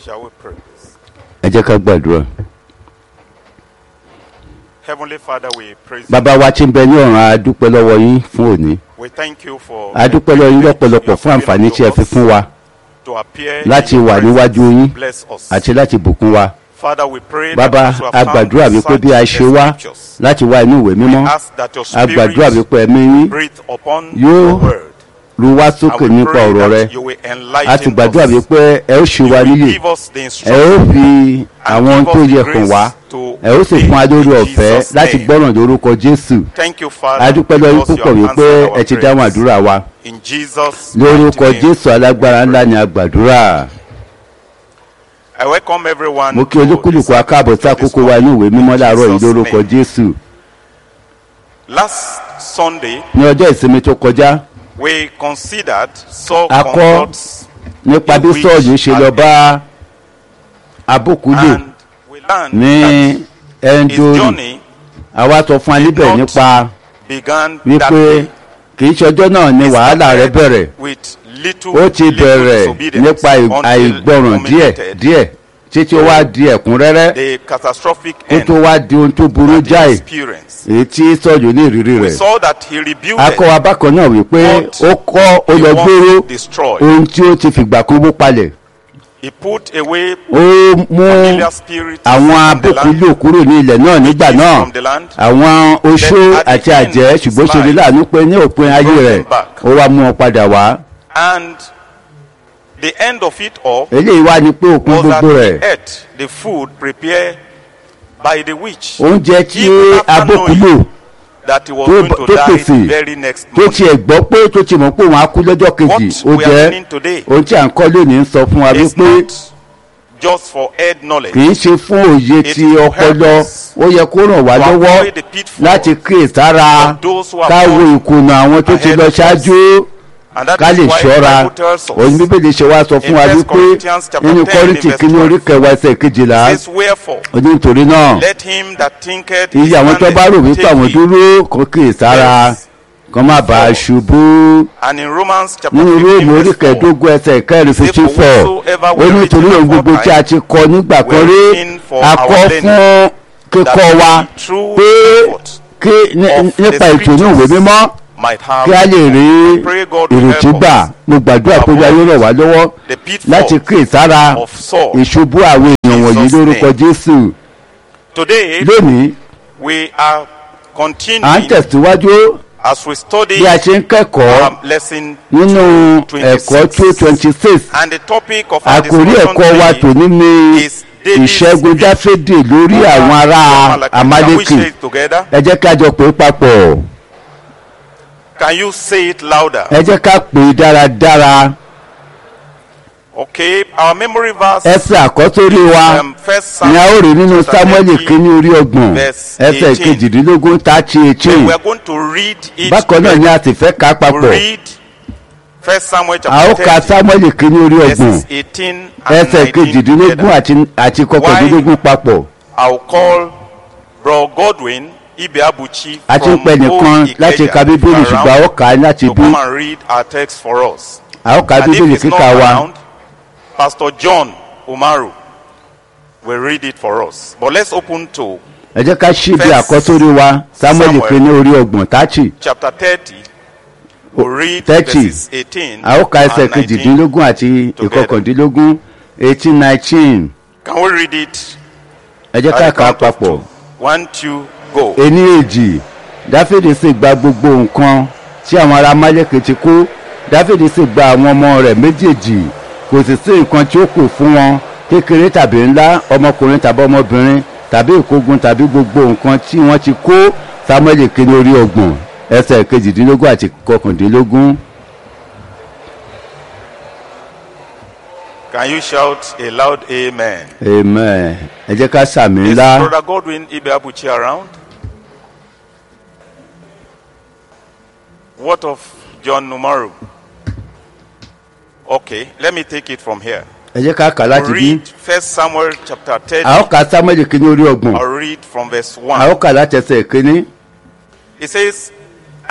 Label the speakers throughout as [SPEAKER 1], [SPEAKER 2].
[SPEAKER 1] Shall we pray?
[SPEAKER 2] ẹ jẹ́ ká gbàdúrà.
[SPEAKER 1] Heavenly Father, we praise you.
[SPEAKER 2] bàbá wa tí ń bẹ ní ọ̀run a dúpẹ́ lọ́wọ́ yín fún òní
[SPEAKER 1] We thank you for
[SPEAKER 2] a dúpẹ́ lọ́wọ́ yín lọ́pọ̀lọpọ̀ fún àǹfààní tí ẹ fi fún wa
[SPEAKER 1] to appear
[SPEAKER 2] láti
[SPEAKER 1] in your
[SPEAKER 2] wà
[SPEAKER 1] presence.
[SPEAKER 2] níwájú yín
[SPEAKER 1] Bless us.
[SPEAKER 2] àti láti bùkún wa.
[SPEAKER 1] Father, we pray
[SPEAKER 2] bàbá
[SPEAKER 1] that you have
[SPEAKER 2] a
[SPEAKER 1] found
[SPEAKER 2] gbàdúrà wípé bí a
[SPEAKER 1] search
[SPEAKER 2] ṣe
[SPEAKER 1] the
[SPEAKER 2] wá
[SPEAKER 1] scriptures.
[SPEAKER 2] láti wá inú ìwé mímọ́
[SPEAKER 1] Ask that your
[SPEAKER 2] a gbàdúrà
[SPEAKER 1] spirit
[SPEAKER 2] wípé ẹ̀mí yín
[SPEAKER 1] breathe upon
[SPEAKER 2] Yóò
[SPEAKER 1] your word.
[SPEAKER 2] ru wá
[SPEAKER 1] And
[SPEAKER 2] sókè
[SPEAKER 1] we
[SPEAKER 2] nípa
[SPEAKER 1] pray
[SPEAKER 2] ọ̀rọ̀ rẹ
[SPEAKER 1] that you will
[SPEAKER 2] a
[SPEAKER 1] enlighten
[SPEAKER 2] ti gbàdúrà
[SPEAKER 1] us.
[SPEAKER 2] wípé ẹ ó ṣe
[SPEAKER 1] You
[SPEAKER 2] wa
[SPEAKER 1] will
[SPEAKER 2] níyè
[SPEAKER 1] give us the
[SPEAKER 2] ẹ ó
[SPEAKER 1] instruction
[SPEAKER 2] fi
[SPEAKER 1] and
[SPEAKER 2] àwọn ohun
[SPEAKER 1] give
[SPEAKER 2] tó
[SPEAKER 1] us the
[SPEAKER 2] yẹ kàn
[SPEAKER 1] grace
[SPEAKER 2] wá
[SPEAKER 1] to
[SPEAKER 2] ẹ ó sì fún wa
[SPEAKER 1] obey
[SPEAKER 2] lórí
[SPEAKER 1] in
[SPEAKER 2] ọ̀fẹ́
[SPEAKER 1] Jesus'
[SPEAKER 2] láti
[SPEAKER 1] name.
[SPEAKER 2] gbọ́ràn lórúkọ Jésù
[SPEAKER 1] Thank you, Father,
[SPEAKER 2] a dúpẹ́ lọ́wọ́ yín
[SPEAKER 1] because you
[SPEAKER 2] púpọ̀
[SPEAKER 1] have
[SPEAKER 2] wípé
[SPEAKER 1] answered our
[SPEAKER 2] ẹ ti dáhùn
[SPEAKER 1] prayers.
[SPEAKER 2] àdúrà wa
[SPEAKER 1] In Jesus'
[SPEAKER 2] lórúkọ
[SPEAKER 1] mighty name.
[SPEAKER 2] Jésù alágbára ńlá ni a gbàdúrà.
[SPEAKER 1] I welcome everyone
[SPEAKER 2] mo kí
[SPEAKER 1] to
[SPEAKER 2] olúkúlùkù
[SPEAKER 1] this
[SPEAKER 2] akáàbọ̀ sí
[SPEAKER 1] service this
[SPEAKER 2] àkókò wa inú ìwé mímọ́ láàárọ̀ yìí
[SPEAKER 1] Jesus'
[SPEAKER 2] lórúkọ
[SPEAKER 1] name.
[SPEAKER 2] Jésù.
[SPEAKER 1] Last Sunday,
[SPEAKER 2] ní ọjọ́ ìsinmi tó kọjá
[SPEAKER 1] we considered Saul
[SPEAKER 2] A kọ́
[SPEAKER 1] conducts
[SPEAKER 2] nípa bí
[SPEAKER 1] which
[SPEAKER 2] sọ́ọ̀lù ṣe lọ
[SPEAKER 1] had
[SPEAKER 2] bá abókúlò
[SPEAKER 1] and we learned
[SPEAKER 2] ní
[SPEAKER 1] that his
[SPEAKER 2] ẹnjórì
[SPEAKER 1] journey
[SPEAKER 2] àwa sọ fún wa níbẹ̀
[SPEAKER 1] not
[SPEAKER 2] nípa
[SPEAKER 1] began that
[SPEAKER 2] wípé
[SPEAKER 1] day.
[SPEAKER 2] kì í ṣọjọ́ náà ni
[SPEAKER 1] It
[SPEAKER 2] wàhálà rẹ
[SPEAKER 1] started
[SPEAKER 2] bẹ̀rẹ̀
[SPEAKER 1] with little,
[SPEAKER 2] ó ti
[SPEAKER 1] little
[SPEAKER 2] bẹ̀rẹ̀
[SPEAKER 1] disobedience
[SPEAKER 2] nípa ì-
[SPEAKER 1] until
[SPEAKER 2] àìgbọràn
[SPEAKER 1] it
[SPEAKER 2] díẹ̀
[SPEAKER 1] culminated
[SPEAKER 2] díẹ̀ títí ó wá di ẹ̀kúnrẹ́rẹ́
[SPEAKER 1] the catastrophic
[SPEAKER 2] kó
[SPEAKER 1] end
[SPEAKER 2] tó wá di ohun tó burú
[SPEAKER 1] that he
[SPEAKER 2] jáì
[SPEAKER 1] experienced.
[SPEAKER 2] èyí tí sọ́ọ̀lù ní ìrírí
[SPEAKER 1] We
[SPEAKER 2] rẹ̀
[SPEAKER 1] saw that he rebuked
[SPEAKER 2] akọ wa bákan náà wípé
[SPEAKER 1] What
[SPEAKER 2] ó kọ́ ó
[SPEAKER 1] he
[SPEAKER 2] lọ
[SPEAKER 1] once
[SPEAKER 2] gbóró
[SPEAKER 1] destroyed.
[SPEAKER 2] ohun tí ó ti fìgbà kan wó palẹ̀
[SPEAKER 1] He put away
[SPEAKER 2] ó mú
[SPEAKER 1] familiar spirits
[SPEAKER 2] àwọn
[SPEAKER 1] from the land,
[SPEAKER 2] abókúlò kúrò ní ilẹ̀ náà nígbà
[SPEAKER 1] witches
[SPEAKER 2] náà
[SPEAKER 1] from the land,
[SPEAKER 2] àwọn oṣó
[SPEAKER 1] Then at the
[SPEAKER 2] àti
[SPEAKER 1] end
[SPEAKER 2] àjẹ́
[SPEAKER 1] of his
[SPEAKER 2] ṣùgbọ́n ṣe ní
[SPEAKER 1] life,
[SPEAKER 2] láàánú pé ní òpin ayé
[SPEAKER 1] brought
[SPEAKER 2] rẹ̀
[SPEAKER 1] them back.
[SPEAKER 2] ó wá mú wọn padà wá
[SPEAKER 1] and the end of it all
[SPEAKER 2] eléyìí wá ní pé òpin
[SPEAKER 1] was that
[SPEAKER 2] gbogbo
[SPEAKER 1] he
[SPEAKER 2] rẹ̀
[SPEAKER 1] ate the food prepared by the witch.
[SPEAKER 2] oúnjẹ tí
[SPEAKER 1] Even after
[SPEAKER 2] abókúlò
[SPEAKER 1] knowing that he was
[SPEAKER 2] tó
[SPEAKER 1] going
[SPEAKER 2] bá-
[SPEAKER 1] to
[SPEAKER 2] tó
[SPEAKER 1] die
[SPEAKER 2] pèsè,
[SPEAKER 1] the very next
[SPEAKER 2] tó
[SPEAKER 1] morning.
[SPEAKER 2] tiẹ̀ gbọ́ pé tó ti mọ̀ pé òun á kú lọ́jọ́ kejì ó
[SPEAKER 1] What we are
[SPEAKER 2] jẹ́
[SPEAKER 1] learning today
[SPEAKER 2] ohun tí à ń kọ́ lónìí ń sọ fún wa
[SPEAKER 1] is
[SPEAKER 2] wípé
[SPEAKER 1] not just for head knowledge.
[SPEAKER 2] kì í ṣe fún òye
[SPEAKER 1] It
[SPEAKER 2] ti
[SPEAKER 1] will help
[SPEAKER 2] ọpọlọ
[SPEAKER 1] us
[SPEAKER 2] ó yẹ kó ràn wá
[SPEAKER 1] to
[SPEAKER 2] lọ́wọ́
[SPEAKER 1] avoid the pitfall
[SPEAKER 2] láti kíyè sára
[SPEAKER 1] of those who have
[SPEAKER 2] ká wo
[SPEAKER 1] gone
[SPEAKER 2] ìkùnà àwọn tó ti
[SPEAKER 1] ahead
[SPEAKER 2] lọ
[SPEAKER 1] of us.
[SPEAKER 2] ṣáájú
[SPEAKER 1] And that
[SPEAKER 2] ká
[SPEAKER 1] is
[SPEAKER 2] lè
[SPEAKER 1] why the
[SPEAKER 2] ṣọ́ra
[SPEAKER 1] Bible tells us
[SPEAKER 2] òun bíbélì ṣe wá sọ fún
[SPEAKER 1] in
[SPEAKER 2] wa
[SPEAKER 1] First
[SPEAKER 2] wípé
[SPEAKER 1] Corinthians chapter
[SPEAKER 2] nínú
[SPEAKER 1] 10
[SPEAKER 2] kọ́rìntì
[SPEAKER 1] verse
[SPEAKER 2] kínní
[SPEAKER 1] 12.
[SPEAKER 2] orí kẹwàá ẹsẹ̀ kejìlá
[SPEAKER 1] says wherefore
[SPEAKER 2] ó ní nítorí náà
[SPEAKER 1] let him that thinketh
[SPEAKER 2] iye àwọn tó bá rò wípé àwọn
[SPEAKER 1] take heed.
[SPEAKER 2] dúró kó kíyè sára
[SPEAKER 1] Yes.
[SPEAKER 2] kó má bàa ṣubú
[SPEAKER 1] and in Romans chapter
[SPEAKER 2] nínú
[SPEAKER 1] 15
[SPEAKER 2] róòmù orí
[SPEAKER 1] verse 4
[SPEAKER 2] kẹẹ̀ẹ́dógún ẹsẹ̀ kẹrin
[SPEAKER 1] Say,
[SPEAKER 2] fifty
[SPEAKER 1] for
[SPEAKER 2] four
[SPEAKER 1] whatsoever
[SPEAKER 2] ó
[SPEAKER 1] we
[SPEAKER 2] ní nítorí
[SPEAKER 1] written
[SPEAKER 2] ohun gbogbo tí a ti kọ nígbà kan rí
[SPEAKER 1] written for
[SPEAKER 2] a kọ
[SPEAKER 1] our
[SPEAKER 2] fún
[SPEAKER 1] that
[SPEAKER 2] kíkọ́ wa
[SPEAKER 1] the true
[SPEAKER 2] pé
[SPEAKER 1] report
[SPEAKER 2] kí ní-
[SPEAKER 1] of the
[SPEAKER 2] nípa ètò ní ìwé
[SPEAKER 1] scriptures
[SPEAKER 2] mímọ́
[SPEAKER 1] might have
[SPEAKER 2] kí a lè rí
[SPEAKER 1] I pray God will
[SPEAKER 2] ìrètí
[SPEAKER 1] help
[SPEAKER 2] gbà
[SPEAKER 1] us
[SPEAKER 2] mo gbàdúrà
[SPEAKER 1] to
[SPEAKER 2] pé olúwa yóò ràn wá lọ́wọ́
[SPEAKER 1] the pitfall
[SPEAKER 2] láti kíyè sára
[SPEAKER 1] of Saul.
[SPEAKER 2] ìṣubú àwọn èèyàn wọ̀nyí
[SPEAKER 1] Jesus'
[SPEAKER 2] lórúkọ
[SPEAKER 1] name.
[SPEAKER 2] Jésù
[SPEAKER 1] Today
[SPEAKER 2] lónìí
[SPEAKER 1] we are
[SPEAKER 2] à ń
[SPEAKER 1] continuing
[SPEAKER 2] tẹ̀síwájú
[SPEAKER 1] as we study
[SPEAKER 2] bí a ṣe ń kẹ́kọ̀ọ́
[SPEAKER 1] um, lesson
[SPEAKER 2] nínú
[SPEAKER 1] 26.
[SPEAKER 2] ẹ̀kọ́ two twenty six
[SPEAKER 1] and the topic of our
[SPEAKER 2] àkórí
[SPEAKER 1] discussion
[SPEAKER 2] ẹ̀kọ́ wa
[SPEAKER 1] today
[SPEAKER 2] tòní ni
[SPEAKER 1] is David's
[SPEAKER 2] ìṣẹ́gun
[SPEAKER 1] victory
[SPEAKER 2] dáfídì lórí
[SPEAKER 1] over
[SPEAKER 2] àwọn ará
[SPEAKER 1] Amalek. Can we say
[SPEAKER 2] amálékì
[SPEAKER 1] it together?
[SPEAKER 2] ẹ jẹ́ ká jọ pè é papọ̀
[SPEAKER 1] Can you say it louder?
[SPEAKER 2] ẹ jẹ́ ká pè é dáradára
[SPEAKER 1] Okay, our memory verse
[SPEAKER 2] ẹsẹ̀ àkọ́sórí wa
[SPEAKER 1] um, first
[SPEAKER 2] ni a ó rí nínú
[SPEAKER 1] chapter
[SPEAKER 2] sámúẹ́lì
[SPEAKER 1] 30,
[SPEAKER 2] kínní orí ọgbọ̀n
[SPEAKER 1] verse
[SPEAKER 2] ẹsẹ̀
[SPEAKER 1] 18.
[SPEAKER 2] kejìdínlógún thirty
[SPEAKER 1] Then
[SPEAKER 2] eighteen
[SPEAKER 1] we are going to read it.
[SPEAKER 2] bákan náà ni a sì fẹ́ ká
[SPEAKER 1] We
[SPEAKER 2] papọ̀
[SPEAKER 1] read First Samuel
[SPEAKER 2] a ó
[SPEAKER 1] chapter
[SPEAKER 2] ka
[SPEAKER 1] 30,
[SPEAKER 2] sámúẹ́lì kínní orí ọgbọ̀n
[SPEAKER 1] verses 18 and
[SPEAKER 2] ẹsẹ̀
[SPEAKER 1] 19
[SPEAKER 2] kejìdínlógún
[SPEAKER 1] together.
[SPEAKER 2] àti àti kọkàndínlógún papọ̀
[SPEAKER 1] I'll call Bro Godwin Ibeabuchi
[SPEAKER 2] a ti ń
[SPEAKER 1] from
[SPEAKER 2] pẹ́ nìkan
[SPEAKER 1] Old
[SPEAKER 2] láti
[SPEAKER 1] Ikeja
[SPEAKER 2] ka bíbélì
[SPEAKER 1] around
[SPEAKER 2] ṣùgbọ́n a ó kà á láti
[SPEAKER 1] to
[SPEAKER 2] bí
[SPEAKER 1] come and read our text for us.
[SPEAKER 2] a ó ka
[SPEAKER 1] And if
[SPEAKER 2] bíbélì
[SPEAKER 1] he's not
[SPEAKER 2] kíkà wa.
[SPEAKER 1] around, Pastor John Umaru will read it for us. But let's open to
[SPEAKER 2] ẹ jẹ́ ká ṣí ibi
[SPEAKER 1] First
[SPEAKER 2] àkọ́sórí wa samuel
[SPEAKER 1] Samuel.
[SPEAKER 2] kínní orí ọgbọ̀n táàchì
[SPEAKER 1] chapter 30. We'll read
[SPEAKER 2] 30.
[SPEAKER 1] verses 18
[SPEAKER 2] a ó ka ẹsẹ̀
[SPEAKER 1] and 19.
[SPEAKER 2] kejìdínlógún àti
[SPEAKER 1] together.
[SPEAKER 2] ìkọkàndínlógún eighteen nineteen
[SPEAKER 1] Can we read it?
[SPEAKER 2] ẹ jẹ́ ká
[SPEAKER 1] At the
[SPEAKER 2] kà á
[SPEAKER 1] count of
[SPEAKER 2] papọ̀
[SPEAKER 1] two. One, two, go.
[SPEAKER 2] ení èjì dáfídì sì gba gbogbo nǹkan tí àwọn ará málékè ti kó dáfídì sì gba àwọn ọmọ rẹ̀ méjèèjì kò sì sí nǹkan tí ó kù fún wọn kékeré tàbí ńlá ọmọkùnrin tàbí ọmọbìnrin tàbí ìkógun tàbí gbogbo nǹkan tí wọ́n ti kó samuel kínní orí ọgbọ̀n ẹsẹ̀ kejìdínlógún àti kọkàndínlógún.
[SPEAKER 1] Can you shout a loud amen?
[SPEAKER 2] amen ẹ jẹ́ ká sàmì
[SPEAKER 1] Is
[SPEAKER 2] ńlá
[SPEAKER 1] Brother Godwin Ibeabuchi around? What of John Numaru? Okay, let me take it from here.
[SPEAKER 2] ẹ jẹ́ ká kà láti bí
[SPEAKER 1] read First Samuel chapter 30.
[SPEAKER 2] a ó ka samuel kínní orí ọgbọ̀n
[SPEAKER 1] I'll read from verse
[SPEAKER 2] a ó
[SPEAKER 1] 1.
[SPEAKER 2] kà láti ẹsẹ̀ kínní
[SPEAKER 1] It says,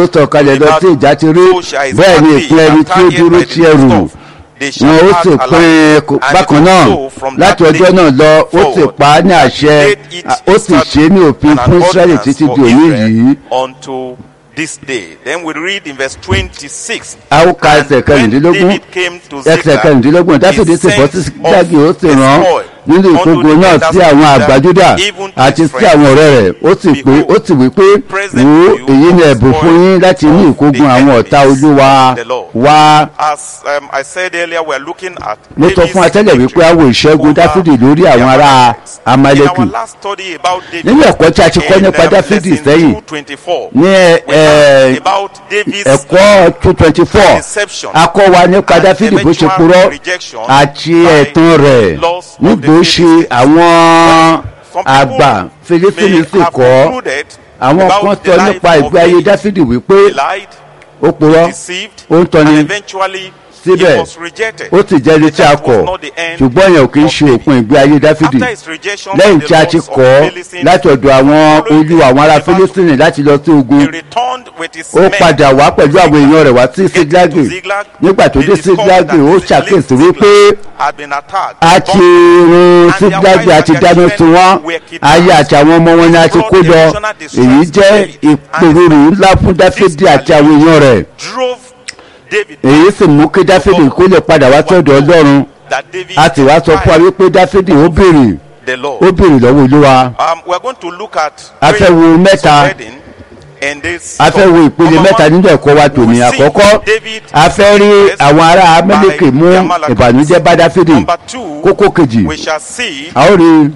[SPEAKER 2] ó sọ̀kalẹ̀ lọ sí ìjà ti rí bẹ́ẹ̀ ni ìpín ẹni tí ó dúró sí ẹrù wọn ó sì pín bákan náà láti ọjọ́ náà lọ ó sì pa á ní àṣẹ ó sì ṣe é ní òfin fún israẹli títí di òní yìí.
[SPEAKER 1] unto this day. Then we read in verse 26.
[SPEAKER 2] a ó ka ẹsẹ̀ kẹrìndínlógún ẹsẹ̀ kẹrìndínlógún dáfídì sì bọ́ sí sígágì ó sì rán nínú ìkógun náà sí àwọn àgbà Júdà àti sí àwọn ọ̀rẹ́ rẹ̀ ó sì pé ó sì wí pé wò ó èyí ni ẹ̀bùn fún yín láti ní ìkógun àwọn ọ̀tá Olúwa wá
[SPEAKER 1] As um, I said earlier, we're looking at
[SPEAKER 2] mo sọ fún atẹ́lẹ̀
[SPEAKER 1] David's
[SPEAKER 2] wípé a wo ìṣẹ́gun
[SPEAKER 1] over
[SPEAKER 2] Dáfídì lórí àwọn
[SPEAKER 1] the
[SPEAKER 2] ará
[SPEAKER 1] Amalekites.
[SPEAKER 2] Amaleki
[SPEAKER 1] In our last study about David,
[SPEAKER 2] Nínú ẹ̀kọ́ tí a ti kọ́
[SPEAKER 1] in,
[SPEAKER 2] nípa
[SPEAKER 1] um,
[SPEAKER 2] Dáfídì
[SPEAKER 1] lesson
[SPEAKER 2] sẹ́yìn,
[SPEAKER 1] 224,
[SPEAKER 2] ní ẹ-
[SPEAKER 1] we learned
[SPEAKER 2] ẹ-
[SPEAKER 1] about David's
[SPEAKER 2] ẹ̀kọ́ two twenty four
[SPEAKER 1] deception
[SPEAKER 2] a kọ́ wa nípa
[SPEAKER 1] and
[SPEAKER 2] Dáfídì bó ṣe
[SPEAKER 1] eventual
[SPEAKER 2] purọ́
[SPEAKER 1] rejection
[SPEAKER 2] àti
[SPEAKER 1] by
[SPEAKER 2] ẹ̀tàn rẹ̀
[SPEAKER 1] laws of
[SPEAKER 2] nígbò
[SPEAKER 1] the
[SPEAKER 2] ṣe
[SPEAKER 1] Philistines.
[SPEAKER 2] àwọn
[SPEAKER 1] Some
[SPEAKER 2] àgbà
[SPEAKER 1] people
[SPEAKER 2] Fílístínì
[SPEAKER 1] may
[SPEAKER 2] sì
[SPEAKER 1] have
[SPEAKER 2] kọ́
[SPEAKER 1] concluded
[SPEAKER 2] àwọn kan
[SPEAKER 1] about the
[SPEAKER 2] sọ
[SPEAKER 1] life
[SPEAKER 2] nípa
[SPEAKER 1] of
[SPEAKER 2] ìgbé ayé
[SPEAKER 1] David.
[SPEAKER 2] Dáfídì wípé
[SPEAKER 1] He lied,
[SPEAKER 2] ó purọ́
[SPEAKER 1] deceived,
[SPEAKER 2] ó ń tọ́ni
[SPEAKER 1] and eventually
[SPEAKER 2] síbẹ̀
[SPEAKER 1] he was rejected.
[SPEAKER 2] ó sì jẹ́ ẹni tí a
[SPEAKER 1] That was
[SPEAKER 2] kọ̀
[SPEAKER 1] not the end
[SPEAKER 2] ṣùgbọ́n yẹn ò kì í
[SPEAKER 1] of
[SPEAKER 2] ṣe
[SPEAKER 1] David.
[SPEAKER 2] òpin ìgbé ayé Dáfídì
[SPEAKER 1] After his rejection
[SPEAKER 2] lẹ́yìn
[SPEAKER 1] by
[SPEAKER 2] tí a
[SPEAKER 1] the
[SPEAKER 2] ti
[SPEAKER 1] laws of
[SPEAKER 2] kọ̀ ọ́
[SPEAKER 1] Philistines,
[SPEAKER 2] láti ọ̀dọ̀ àwọn
[SPEAKER 1] following
[SPEAKER 2] olú àwọn ará
[SPEAKER 1] the battle,
[SPEAKER 2] Fílístínì láti lọ sí ogun
[SPEAKER 1] he returned with his
[SPEAKER 2] ó
[SPEAKER 1] men
[SPEAKER 2] padà wá pẹ̀lú àwọn èèyàn rẹ̀ wá sí
[SPEAKER 1] Getting
[SPEAKER 2] Síglágì
[SPEAKER 1] to Ziklag,
[SPEAKER 2] nígbà tó
[SPEAKER 1] they
[SPEAKER 2] dé
[SPEAKER 1] discovered
[SPEAKER 2] Síglágì
[SPEAKER 1] that
[SPEAKER 2] ó
[SPEAKER 1] the
[SPEAKER 2] ṣàkíyèsí
[SPEAKER 1] Ziklag
[SPEAKER 2] wípé
[SPEAKER 1] had been attacked.
[SPEAKER 2] a ti run
[SPEAKER 1] And their
[SPEAKER 2] Síglágì
[SPEAKER 1] wives
[SPEAKER 2] àti
[SPEAKER 1] and
[SPEAKER 2] dáná
[SPEAKER 1] their
[SPEAKER 2] sun wọ́n
[SPEAKER 1] children were kidnapped.
[SPEAKER 2] aya àti àwọn ọmọ wọn ni a ti kó lọ
[SPEAKER 1] Blood division
[SPEAKER 2] èyí
[SPEAKER 1] distress
[SPEAKER 2] jẹ́
[SPEAKER 1] David and
[SPEAKER 2] ìpèrúurú ńlá fún Dáfídì àti àwọn èèyàn rẹ̀
[SPEAKER 1] drove David
[SPEAKER 2] èyí sì mú kí Dáfídì kó lè padà wá sọ́dọ̀ Ọlọ́run
[SPEAKER 1] that David
[SPEAKER 2] a sì wá sọ fún wa wípé Dáfídì ó béèrè
[SPEAKER 1] the
[SPEAKER 2] ó
[SPEAKER 1] Lord.
[SPEAKER 2] béèrè lọ́wọ́ Olúwa
[SPEAKER 1] Um, we're going to look at
[SPEAKER 2] A fẹ́ wo
[SPEAKER 1] three
[SPEAKER 2] mẹ́ta.
[SPEAKER 1] subheading in this
[SPEAKER 2] a fẹ́ wo ìpele
[SPEAKER 1] Number
[SPEAKER 2] mẹ́ta
[SPEAKER 1] one,
[SPEAKER 2] nínú ẹ̀kọ́ wa tòní
[SPEAKER 1] we see
[SPEAKER 2] àkọ́kọ́
[SPEAKER 1] David
[SPEAKER 2] a fẹ́ rí
[SPEAKER 1] yes,
[SPEAKER 2] àwọn ará Amẹ́lẹ́kì mú
[SPEAKER 1] by the Amalekites.
[SPEAKER 2] ìbànújẹ́ bá Dáfídì
[SPEAKER 1] Number two,
[SPEAKER 2] kókó kejì
[SPEAKER 1] we shall see
[SPEAKER 2] a ó rí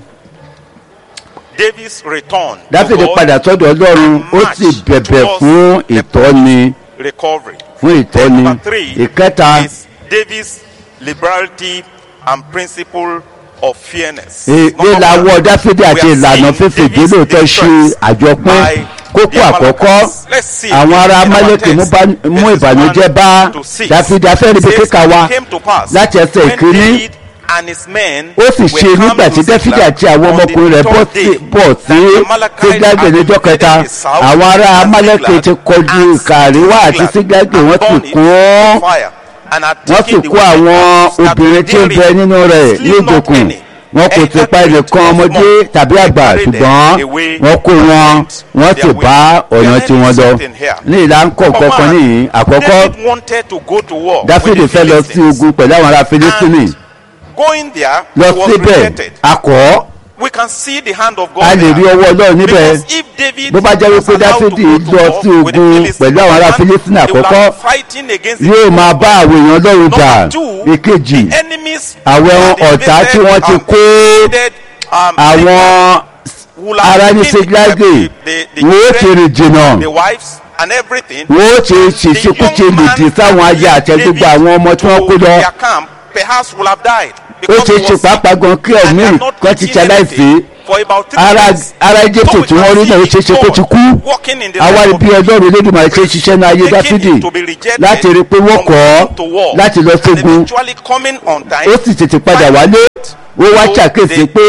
[SPEAKER 1] David's return to
[SPEAKER 2] Dáfídì
[SPEAKER 1] God
[SPEAKER 2] padà sọ́dọ̀ Ọlọ́run ó sì bẹ̀bẹ̀ fún ìtọ́ni
[SPEAKER 1] recovery.
[SPEAKER 2] fún ìtọ́ni
[SPEAKER 1] Number three
[SPEAKER 2] ìkẹta
[SPEAKER 1] is David's liberality and principle of fairness.
[SPEAKER 2] e-
[SPEAKER 1] Number one,
[SPEAKER 2] lílawọ́ Dáfídì
[SPEAKER 1] we
[SPEAKER 2] àti
[SPEAKER 1] are
[SPEAKER 2] ìlànà
[SPEAKER 1] seeing
[SPEAKER 2] fífi
[SPEAKER 1] David's
[SPEAKER 2] ìdílóòtọ́ ṣe
[SPEAKER 1] distress
[SPEAKER 2] àjọpín
[SPEAKER 1] by
[SPEAKER 2] kókó
[SPEAKER 1] the
[SPEAKER 2] àkọ́kọ́
[SPEAKER 1] Amalekites. Let's see
[SPEAKER 2] àwọn
[SPEAKER 1] again
[SPEAKER 2] ará
[SPEAKER 1] in our
[SPEAKER 2] Amálẹ́kì mú
[SPEAKER 1] text,
[SPEAKER 2] bá- mú
[SPEAKER 1] verses
[SPEAKER 2] ìbànújẹ́
[SPEAKER 1] one
[SPEAKER 2] bá
[SPEAKER 1] to six.
[SPEAKER 2] Dáfídì afẹ́rí bí
[SPEAKER 1] Says,
[SPEAKER 2] kíkà
[SPEAKER 1] "And
[SPEAKER 2] wa
[SPEAKER 1] it came to pass
[SPEAKER 2] láti ẹsẹ̀
[SPEAKER 1] when
[SPEAKER 2] ìkíní
[SPEAKER 1] David and his men
[SPEAKER 2] ó sì
[SPEAKER 1] were
[SPEAKER 2] ṣe
[SPEAKER 1] come
[SPEAKER 2] nígbà
[SPEAKER 1] to
[SPEAKER 2] tí Dáfídì
[SPEAKER 1] Ziklag
[SPEAKER 2] àti àwọn
[SPEAKER 1] on the
[SPEAKER 2] ọmọkùnrin rẹ̀ bọ́
[SPEAKER 1] third
[SPEAKER 2] sí
[SPEAKER 1] day,
[SPEAKER 2] bọ̀ sí
[SPEAKER 1] that the Amalekites
[SPEAKER 2] Sígágì
[SPEAKER 1] had
[SPEAKER 2] níjọ́ kẹta
[SPEAKER 1] invaded the south
[SPEAKER 2] àwọn ará
[SPEAKER 1] and
[SPEAKER 2] Amálẹ́kì
[SPEAKER 1] Ziklag
[SPEAKER 2] ti kọjú
[SPEAKER 1] and
[SPEAKER 2] ìkà àríwá àti
[SPEAKER 1] Ziklag
[SPEAKER 2] Sígágì
[SPEAKER 1] and
[SPEAKER 2] wọ́n sì
[SPEAKER 1] burned it
[SPEAKER 2] kún
[SPEAKER 1] with fire and had
[SPEAKER 2] wọ́n sì
[SPEAKER 1] taken the
[SPEAKER 2] kó àwọn
[SPEAKER 1] women that
[SPEAKER 2] obìnrin
[SPEAKER 1] were
[SPEAKER 2] tí ó bẹ
[SPEAKER 1] therein,
[SPEAKER 2] nínú rẹ̀ ní
[SPEAKER 1] slew not
[SPEAKER 2] ìgbèkùn
[SPEAKER 1] any,
[SPEAKER 2] wọn kò ti pa ẹnìkan ọmọdé tàbí àgbà ṣùgbọ́n wọ́n kó wọn wọ́n sì bá ọ̀nà tí wọ́n lọ ní ìlà ń kọ̀ kankan níyìn àkọ́kọ́
[SPEAKER 1] David wanted to go to war
[SPEAKER 2] Dáfídì
[SPEAKER 1] with the
[SPEAKER 2] fẹ́ lọ sí
[SPEAKER 1] Philistines.
[SPEAKER 2] ogun pẹ̀lú àwọn ará Fílístínì
[SPEAKER 1] And going there
[SPEAKER 2] lọ
[SPEAKER 1] he was
[SPEAKER 2] síbẹ̀
[SPEAKER 1] rejected.
[SPEAKER 2] akọ́
[SPEAKER 1] we can see the hand of God
[SPEAKER 2] a lè rí
[SPEAKER 1] there.
[SPEAKER 2] ọwọ́ Ọlọ́run níbẹ̀
[SPEAKER 1] Because if David
[SPEAKER 2] bó bá jẹ́
[SPEAKER 1] was
[SPEAKER 2] wípé
[SPEAKER 1] allowed to
[SPEAKER 2] Dáfídì
[SPEAKER 1] go to
[SPEAKER 2] lọ
[SPEAKER 1] war
[SPEAKER 2] sí
[SPEAKER 1] with the
[SPEAKER 2] ogun
[SPEAKER 1] Philistines,
[SPEAKER 2] pẹ̀lú àwọn ará
[SPEAKER 1] number one,
[SPEAKER 2] Fílístínì
[SPEAKER 1] he would
[SPEAKER 2] àkọ́kọ́
[SPEAKER 1] have fighting against the
[SPEAKER 2] yóò
[SPEAKER 1] people
[SPEAKER 2] máa
[SPEAKER 1] of
[SPEAKER 2] bá
[SPEAKER 1] God.
[SPEAKER 2] àwọn èèyàn Ọlọ́run jà
[SPEAKER 1] Number two,
[SPEAKER 2] ìkejì
[SPEAKER 1] the enemies
[SPEAKER 2] àwọn
[SPEAKER 1] that
[SPEAKER 2] ọ̀tá tí
[SPEAKER 1] invaded
[SPEAKER 2] wọ́n ti
[SPEAKER 1] and
[SPEAKER 2] kó
[SPEAKER 1] invaded, um,
[SPEAKER 2] àwọn
[SPEAKER 1] will have
[SPEAKER 2] ará ní
[SPEAKER 1] taken
[SPEAKER 2] Síglágì
[SPEAKER 1] the- the- the
[SPEAKER 2] wọ́n ó ti
[SPEAKER 1] children,
[SPEAKER 2] rìn jìnnà
[SPEAKER 1] the wives and everything.
[SPEAKER 2] wọ́n ó ti ṣèṣekúṣe lòdì sáwọn aya àti gbogbo àwọn ọmọ tí wọ́n kó lọ
[SPEAKER 1] their camp perhaps will have died.
[SPEAKER 2] ó
[SPEAKER 1] because
[SPEAKER 2] ṣe
[SPEAKER 1] he
[SPEAKER 2] ṣe
[SPEAKER 1] was sick
[SPEAKER 2] pàápàá gan kí
[SPEAKER 1] and
[SPEAKER 2] ẹ̀mí
[SPEAKER 1] had not
[SPEAKER 2] kan ti
[SPEAKER 1] eaten
[SPEAKER 2] ṣaláìsí
[SPEAKER 1] anything for about three
[SPEAKER 2] ara
[SPEAKER 1] days.
[SPEAKER 2] ara Éjíptì
[SPEAKER 1] So we
[SPEAKER 2] tí wọ́n
[SPEAKER 1] can
[SPEAKER 2] rí náà ó
[SPEAKER 1] see
[SPEAKER 2] ṣe ṣe kó ti kú
[SPEAKER 1] walking in the
[SPEAKER 2] àwa
[SPEAKER 1] life
[SPEAKER 2] rí
[SPEAKER 1] of
[SPEAKER 2] bí Ọlọ́run Elédùmarè ṣe ṣiṣẹ́ ní ayé
[SPEAKER 1] taking
[SPEAKER 2] Dáfídì
[SPEAKER 1] him to be rejected
[SPEAKER 2] láti rí i pé wọ́n
[SPEAKER 1] from
[SPEAKER 2] kọ̀
[SPEAKER 1] going to war
[SPEAKER 2] ọ́ láti lọ
[SPEAKER 1] and
[SPEAKER 2] sógun
[SPEAKER 1] eventually coming on time.
[SPEAKER 2] ó sì tètè padà wálé ó wá ṣàkíyèsí pé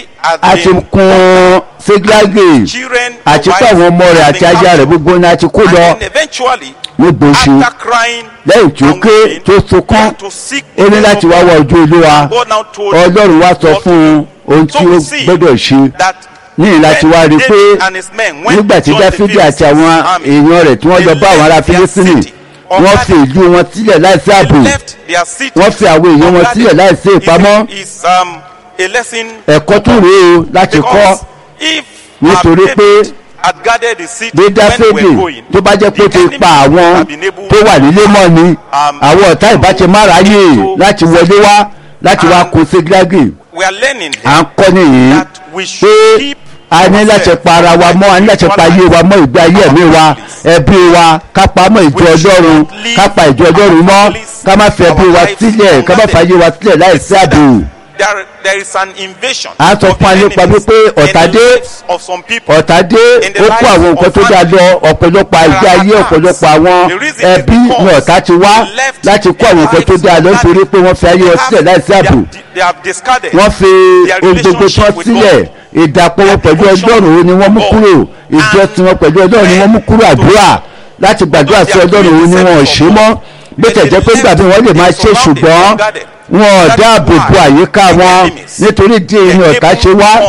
[SPEAKER 2] a ti kún Síglágì
[SPEAKER 1] children
[SPEAKER 2] àti pé àwọn ọmọ rẹ̀ àti aya rẹ̀ gbogbo ní a ti kó
[SPEAKER 1] and
[SPEAKER 2] lọ
[SPEAKER 1] then eventually
[SPEAKER 2] nígbò ṣe
[SPEAKER 1] after crying
[SPEAKER 2] lẹ́yìn tí ó
[SPEAKER 1] and
[SPEAKER 2] ké
[SPEAKER 1] weeping,
[SPEAKER 2] tó
[SPEAKER 1] he
[SPEAKER 2] sunkún
[SPEAKER 1] had to seek
[SPEAKER 2] ó ní
[SPEAKER 1] the
[SPEAKER 2] láti wá
[SPEAKER 1] Lord.
[SPEAKER 2] wá ojú Olúwa
[SPEAKER 1] God now told him
[SPEAKER 2] Ọlọ́run wá sọ
[SPEAKER 1] what to
[SPEAKER 2] fún un
[SPEAKER 1] do.
[SPEAKER 2] ohun
[SPEAKER 1] So
[SPEAKER 2] tí ó
[SPEAKER 1] we see
[SPEAKER 2] gbọ́dọ̀ ṣe
[SPEAKER 1] that
[SPEAKER 2] ní láti wá rí i pé
[SPEAKER 1] David and his men went
[SPEAKER 2] nígbà
[SPEAKER 1] to
[SPEAKER 2] tí
[SPEAKER 1] join the
[SPEAKER 2] Dáfídì àti
[SPEAKER 1] Philistines
[SPEAKER 2] àwọn
[SPEAKER 1] army.
[SPEAKER 2] èèyàn rẹ̀ tí wọ́n
[SPEAKER 1] They
[SPEAKER 2] lọ bá àwọn ará
[SPEAKER 1] left their
[SPEAKER 2] Fílístínì
[SPEAKER 1] city
[SPEAKER 2] wọ́n
[SPEAKER 1] unguarded.
[SPEAKER 2] fi ìlú wọn sílẹ̀ láìsí
[SPEAKER 1] They
[SPEAKER 2] ààbò
[SPEAKER 1] left their city
[SPEAKER 2] wọ́n fi àwọn èèyàn wọn
[SPEAKER 1] unguarded.
[SPEAKER 2] sílẹ̀ láìsí ìpamọ́
[SPEAKER 1] Is- is um, a lesson
[SPEAKER 2] ẹ̀kọ́ tún rèé o láti kọ́
[SPEAKER 1] because if
[SPEAKER 2] Nítorí
[SPEAKER 1] um,
[SPEAKER 2] pé
[SPEAKER 1] David had guarded the city
[SPEAKER 2] bí
[SPEAKER 1] when they
[SPEAKER 2] Dáfídì
[SPEAKER 1] were going
[SPEAKER 2] tó bá jẹ́ pé ó
[SPEAKER 1] the
[SPEAKER 2] ti
[SPEAKER 1] enemy
[SPEAKER 2] pa àwọn
[SPEAKER 1] would have been able
[SPEAKER 2] tó wà nílé mọ́ ni
[SPEAKER 1] um,
[SPEAKER 2] àwọn ọ̀tá ìbáṣe má ráyè láti wọlé wá láti wá
[SPEAKER 1] And-
[SPEAKER 2] kó Síglágì
[SPEAKER 1] we are learning
[SPEAKER 2] à
[SPEAKER 1] here
[SPEAKER 2] ń kọ́ nìyí
[SPEAKER 1] that we should
[SPEAKER 2] pé
[SPEAKER 1] keep
[SPEAKER 2] a ní láti
[SPEAKER 1] ourselves
[SPEAKER 2] pa ara wa mọ́ a ní láti pa ayé wa mọ́ ìgbé ayé ẹ̀mí wa ẹbí wa ká pa mọ́ ìjọ
[SPEAKER 1] We should
[SPEAKER 2] ọlọ́run
[SPEAKER 1] not leave
[SPEAKER 2] ká pa ìjọ ọlọ́run mọ́
[SPEAKER 1] our families,
[SPEAKER 2] ká má fi ẹbí
[SPEAKER 1] our
[SPEAKER 2] wa
[SPEAKER 1] lives
[SPEAKER 2] sílẹ̀ ká má fi ayé wa sílẹ̀ láì sí ààbò
[SPEAKER 1] there, there is an invasion
[SPEAKER 2] A sọ
[SPEAKER 1] of
[SPEAKER 2] fún wa
[SPEAKER 1] the
[SPEAKER 2] nípa
[SPEAKER 1] enemies
[SPEAKER 2] wípé ọ̀tá
[SPEAKER 1] in the
[SPEAKER 2] dé.
[SPEAKER 1] lives of some people.
[SPEAKER 2] ọ̀tá dé
[SPEAKER 1] In the
[SPEAKER 2] ó kó
[SPEAKER 1] lives
[SPEAKER 2] àwọn nǹkan
[SPEAKER 1] of
[SPEAKER 2] tó dáa lọ ọ̀pọ̀lọpọ̀ àìgbé ayé ọ̀pọ̀lọpọ̀ àwọn
[SPEAKER 1] The reason is
[SPEAKER 2] ẹbí
[SPEAKER 1] because
[SPEAKER 2] ní ọ̀tá ti wá
[SPEAKER 1] they left
[SPEAKER 2] láti kó
[SPEAKER 1] their
[SPEAKER 2] àwọn nǹkan tó
[SPEAKER 1] lives
[SPEAKER 2] dáa lọ
[SPEAKER 1] unguarded.
[SPEAKER 2] nítorí pé wọ́n fi ayé wọn sílẹ̀ láì sí
[SPEAKER 1] They
[SPEAKER 2] ààbò
[SPEAKER 1] have- they have discarded
[SPEAKER 2] wọ́n fi
[SPEAKER 1] their
[SPEAKER 2] ohun gbogbo
[SPEAKER 1] relationship
[SPEAKER 2] tán
[SPEAKER 1] with
[SPEAKER 2] sílẹ̀
[SPEAKER 1] God.
[SPEAKER 2] ìdàpọ̀ wọn
[SPEAKER 1] Their
[SPEAKER 2] pẹ̀lú
[SPEAKER 1] devotion
[SPEAKER 2] ọlọ́run ó ní wọ́n mú
[SPEAKER 1] to
[SPEAKER 2] kúrò
[SPEAKER 1] God.
[SPEAKER 2] ìjọsìn wọn pẹ̀lú ọlọ́run ni wọ́n mú kúrò àdúrà láti gbàdúrà sí ọlọ́run ó ní wọn ò ṣe mọ́ bó tẹ̀ jẹ́ pé gbàgbé wọn lè máa ṣe ṣùgbọ́n wọn ò dáàbò bo àyíká wọn nítorí díẹ̀ ní ọ̀tá ṣe wá